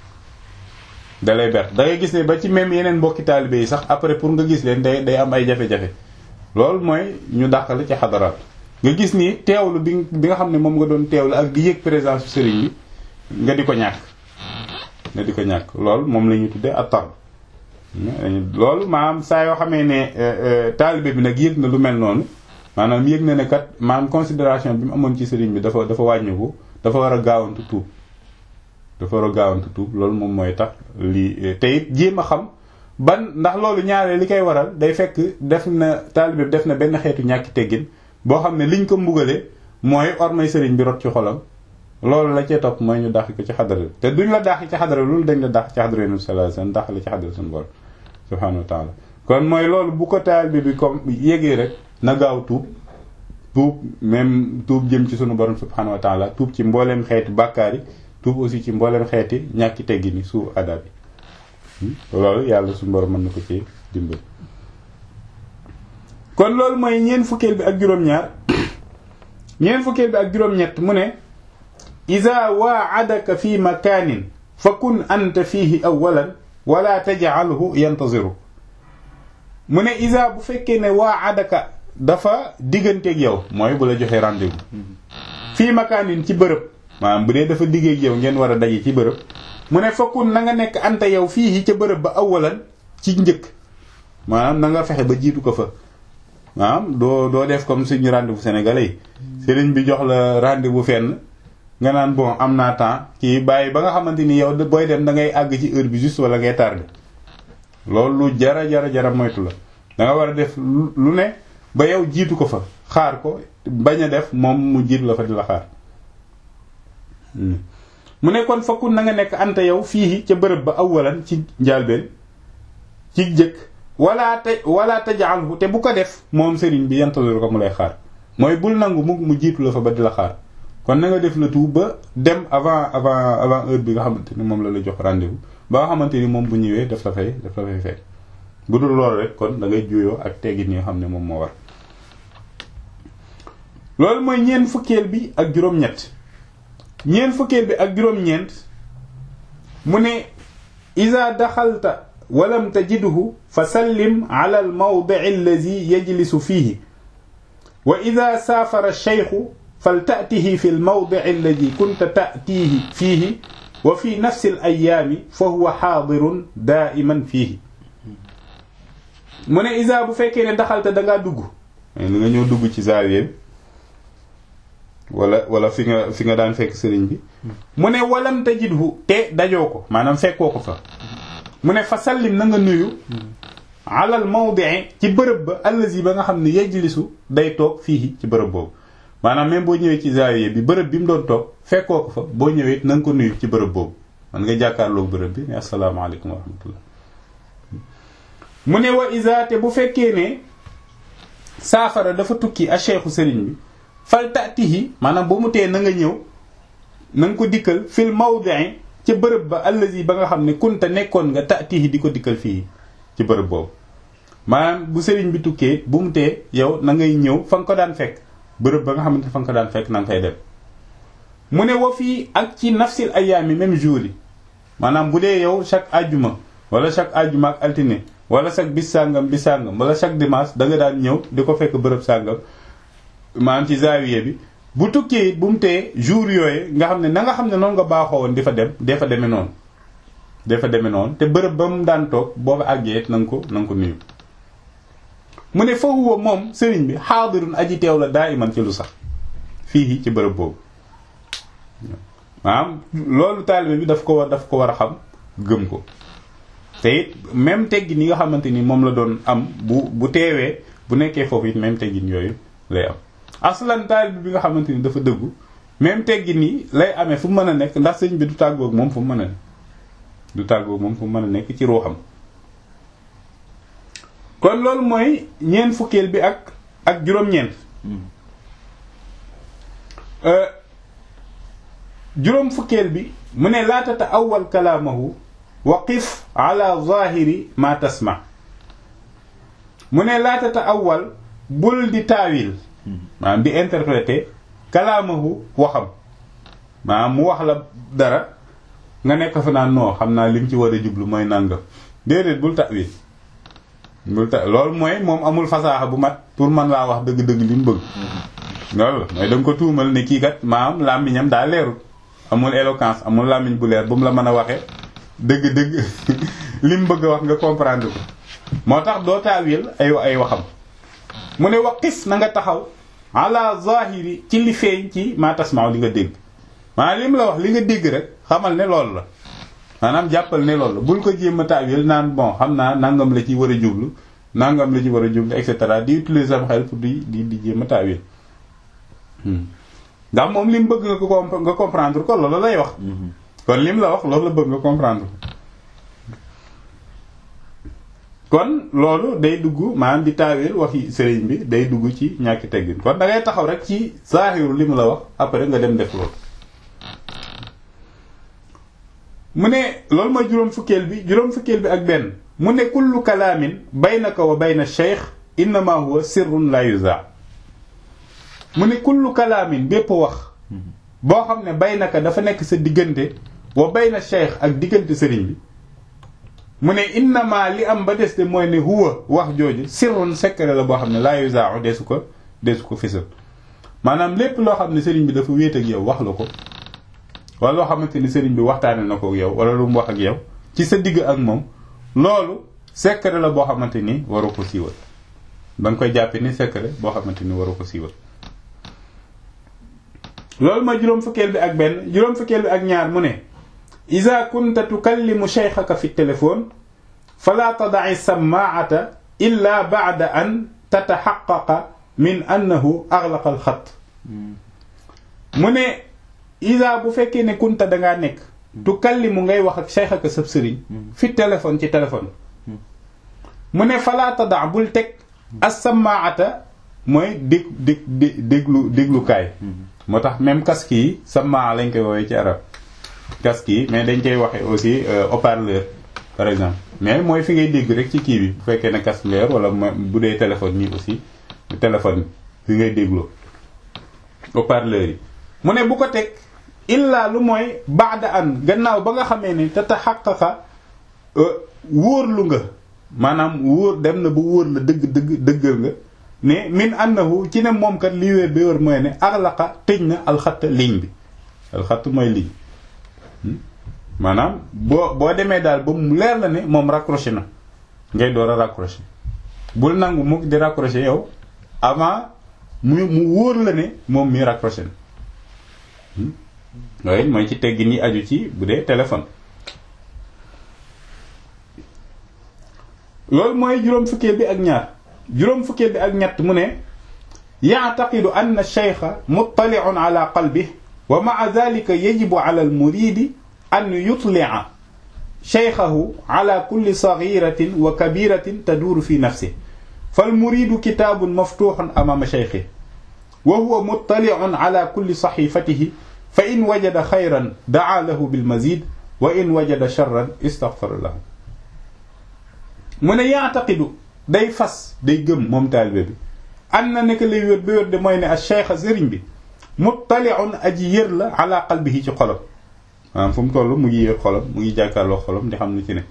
dalay ber da ngay gis ne ba ci même yeneen mbokki taalibe yi sax après pour nga gis leen day day am ay jafe-jafe loolu mooy ñu dàqale ci xadaraat nga gis ni teewlu bi bi nga xam ne moom nga doon teewlu ak di yëg présence sëriñ bi nga di ko ñàkk nga di ko ñàkk loolu moom la ñuy tuddee attar loolu maanaam saa yoo xamee ne taalibe bi nag yëg na lu mel noonu maanaam yëg na ne kat maanaam considération bi mu amoon ci sëriñ bi dafa dafa wàññiku dafa war a gaawantu tuub dafa war a gaawantu tuub loolu moom mooy tax lii te it jéem a xam ban ndax loolu ñaaree li koy waral day fekk def na taalibe bi def na benn xeetu ñàkki teggin boo xam ne liñ ko mbugale mooy ormay sëriñ bi rot ci xolam loolu la cee topp mooy ñu dàq ko ci xadara te duñ la dàq ci xadara loolu dañ la dàq ci xadara nabi sallallahu alayhi wasallam dàq la ci xadara suñu borom subhanahu wa taala kon mooy loolu bu ko taalibe bi comme yégee rek na gaaw tuub tuub même tuub jëm ci sunu borom subhanahu wa taala tuub ci mbooleem xeeti bàkkaar yi tuub aussi ci mbooleem xeeti ñàkki teggi ni suuf adab yi loolu yàlla suñu borom mën na ko ci dimbali kon loolu mooy ñeent fukkeel bi ak juróom-ñaar ñeent fukkeel bi ak juróom-ñett mu ne ida waadaka fi makaanin fa kun anta fiihi awalan wala tajcalhu yantaziru mu ne ida bu fekkee ne waadaka dafa digganteeg yow mooy bu la joxee rendez-vous fii makaanin ci bërëb maanaam bu dee dafa diggeeg yow ngeen war a daje ci bërëb mu ne fakkun na nga nekk anta yow fii ca bërëb ba awalan ci njëkk maanaam na nga fexe ba jiitu ko fa maanaam doo doo def comme suñu rendez-vous sénégalais yi sëriñ bi jox la rendez-vous fenn nga naan bon am naa temps kii bàyyi ba nga xamante ni yow booy dem da ngay àgg ci heure bi juste wala ngay tardé loolu lu jara jara jara moytu la da nga war a def lu ne ba yow jiitu ko fa xaar ko bañ a def moom mu jiitu la fa di la xaar mu ne kon fakkun na nga nekk anta yow fii ca bërëb ba awalan ci njaalbeen ci jëkk wala te wala tajaalhu te bu ko def moom sëriñ bi yantaziru ko mu lay xaar mooy bul nangu mu mu jiitu la fa ba di la xaar kon na nga def le tout ba dem avant avant avant heure bi nga xamante ni moom la la jox rendez-vous ba nga xamante ni moom bu ñëwee daf la fay daf la fay fekk bu dul loolu rek kon da ngay juyoo ak teggin yi nga xam ne moom moo war loolu mooy ñeent fukkeel bi ak juróom-ñett ñeent fukkeel bi ak juróom-ñeent mu ne iza daxalta walam tajidhu fa sallim ala al mawdi'i allazi yajlisu fihi wa iza saafara ash-shaykhu falta'tihi fi al mawdi'i allazi kunta ta'tihi fihi wa fi nafsi al ayyaami fa huwa haadirun daa'iman fihi mu ne iza bu fekkee ne daxalta da ngaa dugg li nga ñëw dugg ci zaawiya wala wala fi nga fi nga daan fekk sëriñ bi mu ne walam tajidhu te dajoo ko maanaam fekkoo ko fa mu ne fa sallim na nga nuyu alal mawdi'i ci bërëb ba allazi ba nga xam ne yajlisu day toog fii ci bërëb boobu maanaam même boo ñëwee ci zaawiya bi bërëb bi mu doon toog fekkoo ko fa boo ñëwee na nga ko nuyu ci bërëb boobu man nga jàkkaarloog bërëb bi ne asalaamaaleykum wa rahmatullah mu ne wa isa te bu fekkee ne saafara dafa tukki a cheikhu sëriñ bi fal tatihi maanaam ba mu tee na nga ñëw na nga ko dikkal fil mawdi'i ca bërëb ba allazi ba nga xam ne kunta nekkoon nga taatihi di ko dikkal fii ci bërëb boobu maanaam bu sëriñ bi tukkee bu mu tee yow na ngay ñëw fa nga ko daan fekk bërëb ba nga xamante fa nga ko daan fekk na nga fay dem mu ne wa fii ak ci nafsil ayaami même jour yi maanaam bu dee yow chaque ajjuma wala chaque ajjuma ak altine wala chaque bis sàngam bis sàngam wala chaque dimanche da nga daan ñëw di ko fekk bërëb sàngam maanaam ci zaawiye bi bu tukkee bu mu tee jour yooyu nga xam ne na nga xam ne noonu nga baaxoo woon di fa dem dee fa demee noonu dee fa demee noonu te bërëb ba mu daan toog boo fa àggee na nga ko na nga ko nuyu mu ne fa huwa moom sëriñ bi xaadirun aji teew la daa iman ci lu sax fii ci bërëb boobu maanaam loolu taalibe bi daf ko war daf ko war a xam gëm ko te it même teggin yi nga xamante ni moom la doon am bu bu teewee bu nekkee foofu it même teggin yooyu lay am aslan taalibe bi nga xamante ni dafa dëggu même teggin yi lay amee fu mu mën a nekk ndax sëñ bi du tàggoog moom fu mu mën a nekk du tàggoog moom fu mu mën a nekk ci ruuxam kon loolu mooy ñeent fukkeel bi ak ak juróom-ñeent juróom fukkeel bi mu ne laa tata awal kalaamahu wa qif ala zahiri ma tasma mu ne laa tata awal bul di taawil maanaam di interpréter kalaamahu waxam maanaam mu wax la dara nga nekk fa naan non xam naa lim ci war a jublu mooy nàngam déedéet bul taawil bul ta loolu mooy moom amul fasaaxa bu mat pour man laa wax dëgg-dëgg li mu bëgg loolu la mooy da nga ko tuumal ne kii kat maam làmmiñam daa leerul amul éloquence amul làmmiñ bu leer bu mu la mën a waxee dëgg-dëgg li mu bëgg a wax nga comprendre ko moo tax doo taawil ay ay waxam mu ne waqis na nga taxaw ala zahiri ci li feeñ ci ma tasmaaw li nga dégg maanaam li mu la wax li nga dégg rek xamal ne loolu la maanaam jàppal ne loolu la bul ko jéem a taawil naan bon xam naa nangam la ci war a jublu nangam la ci war a jublu et cetera di utiliser sam xel pour di di di jéem a taawil ndax moom li mu bëgg nga ko nga comprendre ko loolu lay wax kon lim la wax loolu la bëgg nga comprendre kon loolu day dugg maanaam di taawil waxi sëriñ bi day dugg ci ñàkki teggin kon da ngay taxaw rek ci zaahiru li mu la wax après nga dem def loolu mu ne loolu mooy juróom fukkeel bi juróom fukkeel bi ak benn mu ne kullu kalaamin baynaka wa bayna cheikh innama huwa sirrun la yuza mu ne kullu kalaamin bépp wax boo xam ne baynaka dafa nekk sa diggante wa bayna cheikh ak diggante sëriñ bi mu ne innama li am ba des de mooy ne huwa wax jooju sirrun secret la boo xam ne la yuza deesu ko deesu ko fisal maanaam lépp loo xam ne sëriñ bi dafa wéet ak yow wax la ko wala loo xamante ni sëriñ bi waxtaane na ko ak yow wala lu mu wax ak yow ci sa digg ak moom loolu secret la boo xamante ni waru ko siiwal da nga koy jàppe ni secret boo xamante ni waru ko siiwal loolu ma juróom fukkeel bi ak benn juróom fukkeel bi ak ñaar mu ne ida kunta tukallimu shaykhaka fi téléphone fala tadaci sammaata illa bacda an tataxaqaqa min annahu axlaqa alxat mu ne isa bu fekkee ne kunta dangaa nekk tukallimu ngay wax ak shaykhaka sab sëriñ fi téléphone ci téléphone mu ne fala tada bul teg as-sammaata mooy dég dég déglu déglukaay moo tax même casque yi sammaa lañ koy woowee ci arab casque yi mais dañ koy waxe aussi haut-parleur par exemple mais mooy fi ngay dégg rek ci kii bi bu fekkee ne casque nga yor wala bu dee téléphone nii aussi téléphone fi ngay dégloo haut-parleur yi mu ne bu ko teg illaa lu mooy baada an gannaaw ba nga xamee ne te taxaqaqa wóorlu nga maanaam wóor dem na ba wóor la dëgg dëgg dëggal nga ne min annahu ci ne moom kat li wéer ba wér mooy ne axlaqa tëj na alxatta ligne bi alxatt mooy ligne maanaam boo boo demee daal ba mu leer la ne moom raccroché na ngay door a raccroché bul nangu mukk di raccroché yow avant mu mu wóor la ne moom mi raccroché na loolu mooy ci teggin yi aju ci bu dee téléphone loolu mooy juróom fukkeel bi ak ñaar juróom fukkeel bi ak ñett mu ne ya'taqidu anna ash-shaykha muttali'un ala qalbihi wa ma'a dhalika yajibu ala al-muridi an yutli'a shaykhahu ala kulli saghiratin wa kabiratin taduru fi nafsihi fal-muridu kitabun maftuhun amama shaykhihi wa huwa muttali'un ala kulli sahifatihi fa in wajada xayran daa lahu bil mazid wa in wajada charran istaghfara lahu mu ne yaataqidu day fas day gëm moom taalibe bi an na nekk lay wér ba wér de mooy ne a cheikh sëriñ bi muttali'un aji yër la ala qalbihi ci xolam maanaam fu mu toll mu ngi yër xolam mu ngi jàkkaarloo xolam di xam lu ci ne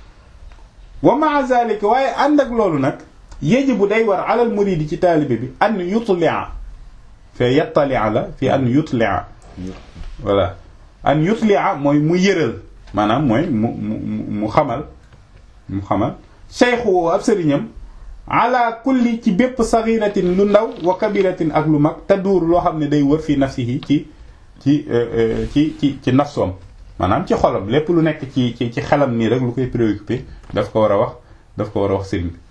wa maa zalika waaye ànd ak loolu nag yajibu day war alal muridi ci taalibe bi an yutli'a fee yattali'a la fi an yutli'a voilà an yutli'a mooy mu yëral maanaam mooy mu mu mu xamal mu xamal cheikhu woo ab sëriñam ala kulli ci bépp saghiratin lu ndaw wa kabiratin ak lu mag taduur loo xam ne day wër fi nafsihi ci ci ci ci ci nafsoom maanaam ci xolam lépp lu nekk ci ci ci xelam nii rek lu koy préoccupé daf ko war a wax daf ko war a wax sëriñ bi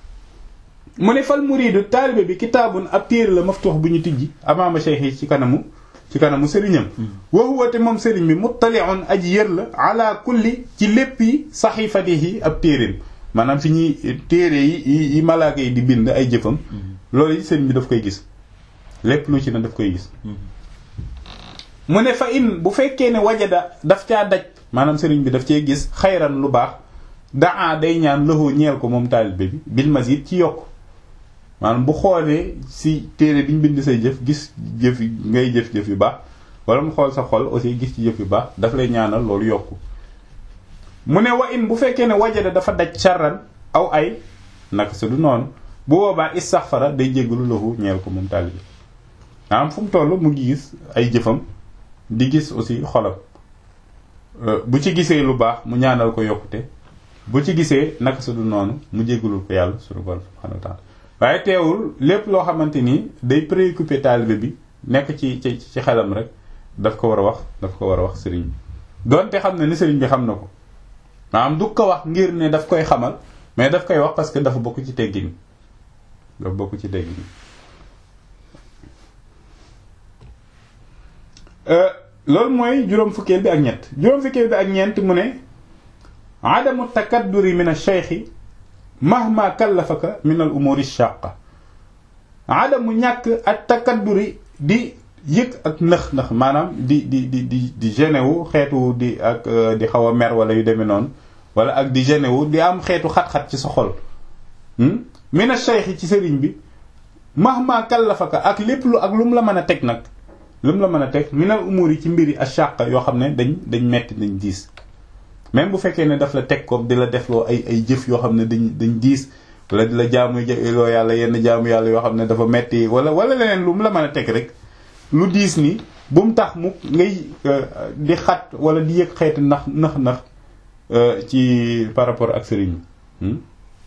mu ne fal muridu taalibe bi kitaabun ab téere la maftuux bu ñu tijji amaama cheikh yi ci kanamu ci kanamu sëriñam wa huwa te moom sëriñ bi muttali'un aji yër la ala kulli ci léppi saxifatihi ab téeréem maanaam fi ñuy téere yi yi malaaka yi di bind ay jëfam loolu yi sëriñ bi daf koy gis lépp lu ci ne daf koy gis mu ne fa in bu fekkee ne wajada daf caa daj maanaam sëriñ bi daf cee gis xayran lu baax daa day ñaan loxo ñeel ko moom taalibe bi bil mazid ci yokk maanaam bu xoolee si téere bi ñu bind say jëf gis jëf ngay jëf-jëf yu baax wala mu xool sa xol aussi gis ci jëf yu baax daf lay ñaanal loolu yokku mu ne wa in bu fekkee ne wajada dafa daj charran aw ay naka sa du noonu bu boobaa istaxfara day jéggalu loxo ñeel ko moom taalibe maanaam fu mu toll mu ngi gis ay jëfam di gis aussi xolam bu ci gisee lu baax mu ñaanal ko yokkute bu ci gisee naka su du noonu mu jéggalul ko yàlla suñu borom subhanahu wa ta'ala waaye teewul lépp loo xamante ni day préoccupé taalibe bi nekk ci ci ci xelam rek daf ko war a wax daf ko war a wax sëriñ bi donte xam na ni sëriñ bi xam na ko maanaam du ko wax ngir ne daf koy xamal mais daf koy wax parce que dafa bokk ci teggin dafa bokk ci teggin loolu mooy juróom fukkeel bi ak ñett juróom fukkeel bi ak ñeent mu ne adamu takadduri min ash-shaykh mahma kallafaka min al umuri shaqa adamu ñàkk ak takadduri di yëg ak nëx nëx maanaam di di di di di gêné wu xeetu di ak di xaw a mer wala yu demee noonu wala ak di gêné wu di am xeetu xat-xat ci sa xol min ash-shaykh ci sëriñ bi mahma kallafaka ak lépp lu ak lu mu la mën a teg nag lu mu la mën a teg minal umur yi ci mbiri ashaq yoo xam ne dañ dañ metti dañ diis même bu fekkee ne daf la teg ko di la defloo ay ay jëf yoo xam ne dañ dañ diis wala di la jaamu loo yàlla yenn jaamu yàlla yoo xam ne dafa metti wala wala leneen lu mu la mën a teg rek lu diis ni bu mu tax mu ngay di xat wala di yëg xeeti nax nax nax ci par rapport ak sëriñ bi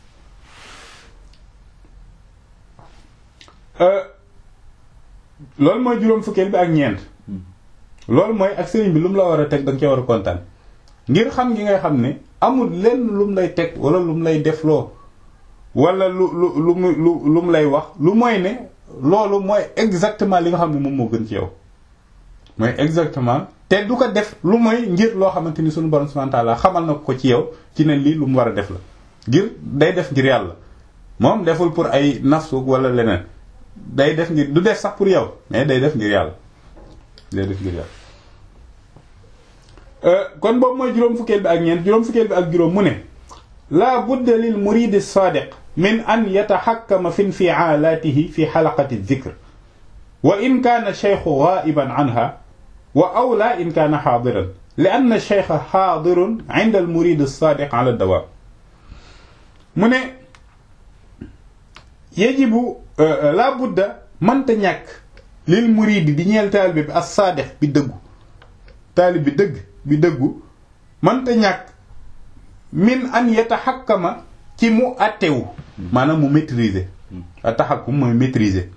loolu mooy juróom fukkeel bi ak ñeent loolu mooy ak sëriñ bi lu mu la war a teg da nga cee war a kontaan ngir xam gi ngay xam ne amul lenn lu mu lay teg wala lu mu lay defloo wala lu lu lu mu lu lu mu lay wax lu mooy ne loolu mooy exactement li nga xam ne moom moo gën ci yow mooy exactement te du ko def lu mooy ngir loo xamante ni suñu borom subhanahu wa ta'ala xamal na ko ci yow ci ne lii lu mu war a def la ngir day def ngir yàlla moom deful pour ay nafsu wala leneen day def ngir du def sax pour yow mais day def ngir yàlla day def ngir yàlla kon boobu mooy juróom fukkeel bi ak ñeent juróom fukkeel bi ak juróom mu ne la budda lil muridi sadiq min an yataxakkama fi infialatihi fi xalaqati dhikr wa in kaana cheikhu ghaiban anha wa awla in kaana xaadiran li anna cheikha xaadirun inda al murid sadiq ala dawaam mu ne yajibu la budda mënta ñàkk lil muridi di ñeel taalibe bi as saadix bi dëggu taalib bi dëgg bi dëggu mënta ñàkk min an yataxakkama ci mu attewu maanaam mu maîtriser a taxakkum mooy maîtriser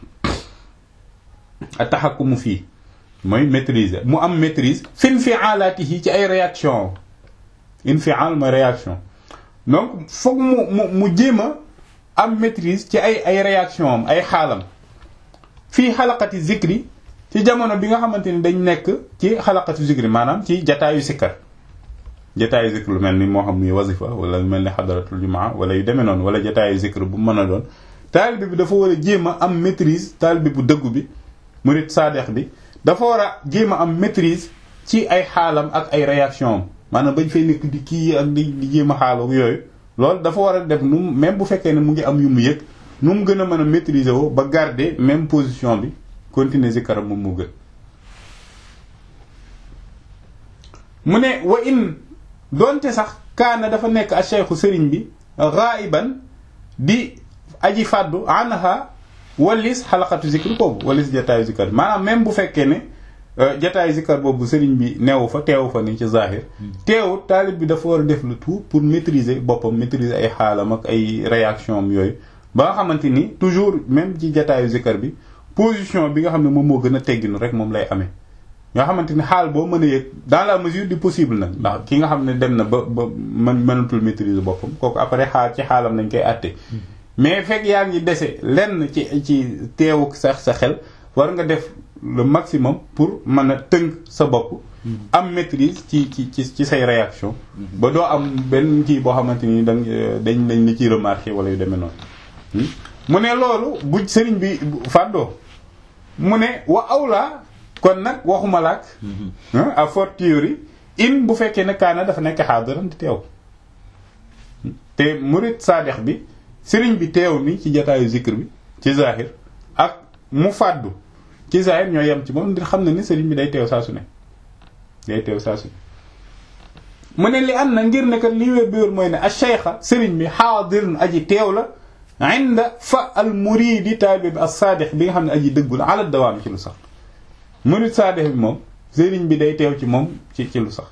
a taxakkumu fii mooy maîtriser mu am maîtrise fi infialaatihi ci ay réaction infial mooy réaction donc foog mu mu mu jéem a am maîtrise ci ay ay réaction am ay xaalam fii xalaqati zikri ci jamono bi nga xamante ni dañ nekk ci xalaqati zikri maanaam ci jataayu sikkar jataayu zikr lu mel ni moo xam muy wasifa wala lu mel ni xadaratul jumaa wala yu demee noonu wala jataayu zikr bu mën a doon taalibe bi dafa war a jéem a am maîtrise taalibe bu dëggu bi murid saadex bi dafa war a jéem a am maîtrise ci ay xaalam ak ay réaction am maanaam bañ fay nekk di kii ak di di jéem a xaalu yooyu loolu dafa war a def nu même bu fekkee ne mu ngi am yu mu yëg nu mu gën a mën a maîtriser woo ba garder même position bi continuer zikaram moom moo gën mu ne wa in doonte sax kaana dafa nekk a cheikhu sëriñ bi ghaiban di aji fàddu anha walis xalaqatu zikr boobu walis jataayu zikar maanaam même bu fekkee ne jataayu zikar boobu sëriñ bi neewu fa teewu fa ni ci zahir teewut taalib bi dafa war a def le tout pour maîtriser boppam maîtriser ay xaalam ak ay réaction am yooyu ba nga xamante ni toujours même ci jataayu zikar bi position bi nga xam ne moom moo gën a tegginu rek moom lay amee nga xamante ni xaal boo mën a yëg dans la mesure du possible nag ndax ki nga xam ne dem na ba ba mën mënatul maîtriser boppam kooku après xaal ci xaalam lañ koy àtte mais fekk yaa ngi dese lenn ci ci teewuk sax sa xel war nga def le maximum pour mën a tënk sa bopp am maîtrise ci ci ci ci say réaction ba doo am benn kii boo xamante ni dañ dañ lañ la ciy remarqué wala yu demee noonu mu ne loolu bu sëriñ bi fàddoo mu ne wa awla kon nag waxuma laak à fortiori in bu fekkee ne kaana dafa nekk xaadiran di teew te murid saadex bi sëriñ bi teew ni ci jataayu zikr bi ci zahir ak mu fàddu ci zahir ñoo yem ci moom di xam ne ni sëriñ bi day teew saa su ne day teew saa su ne mu ne li am na ngir ne kat li wér bi wér mooy ne a cheikha sëriñ bi xaadirun aji teew la inda fa al muridi taalibe bi as saadix bi nga xam ne aji dëggu la ala dawaam ci lu sax murid saadix bi moom sëriñ bi day teew ci moom ci ci lu sax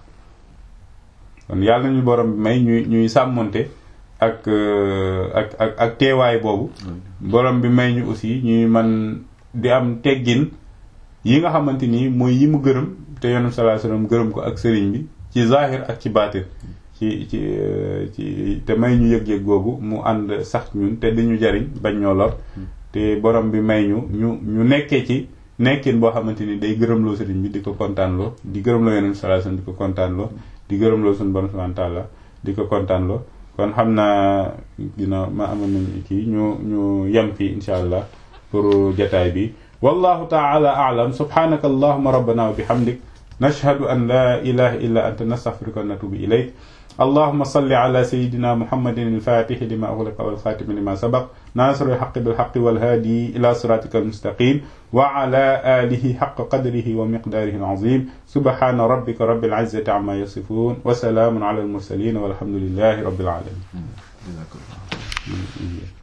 kon yàlla nañu borom bi may ñuy ñuy sàmmonte ak ak ak ak teewaay boobu borom bi may ñu aussi ñuy man di am teggin yi nga xamante ni mooy yi mu gërëm te yonent sallallahu alayhi wasallam gërëm ko ak sëriñ bi ci zahir ak ci baatin ci ci ci te may ñu yëg-yëg googu mu ànd sax ñun te di ñu jariñ bañ ñoo lor te borom bi may ñu ñu ñu nekkee ci nekkin boo xamante ni day gërëmloo sëriñ bi di ko kontaanloo di gërëmloo yonent sallallahu alayhi wasallam di ko kontaanloo di gërëmloo suñu borom subhanahu wa ta'ala di ko kontaanloo kon xam naa dina ma amoon nañu kii ñu ñu yem fii insha allah pour jataay bi wallahu ta'ala a'lam subhanaka allahumma rabbana wa bihamdik nashhadu an la ilaha illa anta nastaghfiruka wa natubu ilayk اللهم صل على سيدنا محمد الفاتح لما أغلق والخاتم لما سبق ناصر الحق بالحق والهادي إلى صراطك المستقيم وعلى آله حق قدره ومقداره العظيم سبحان ربك رب العزة عما يصفون وسلام على المرسلين والحمد لله رب العالمين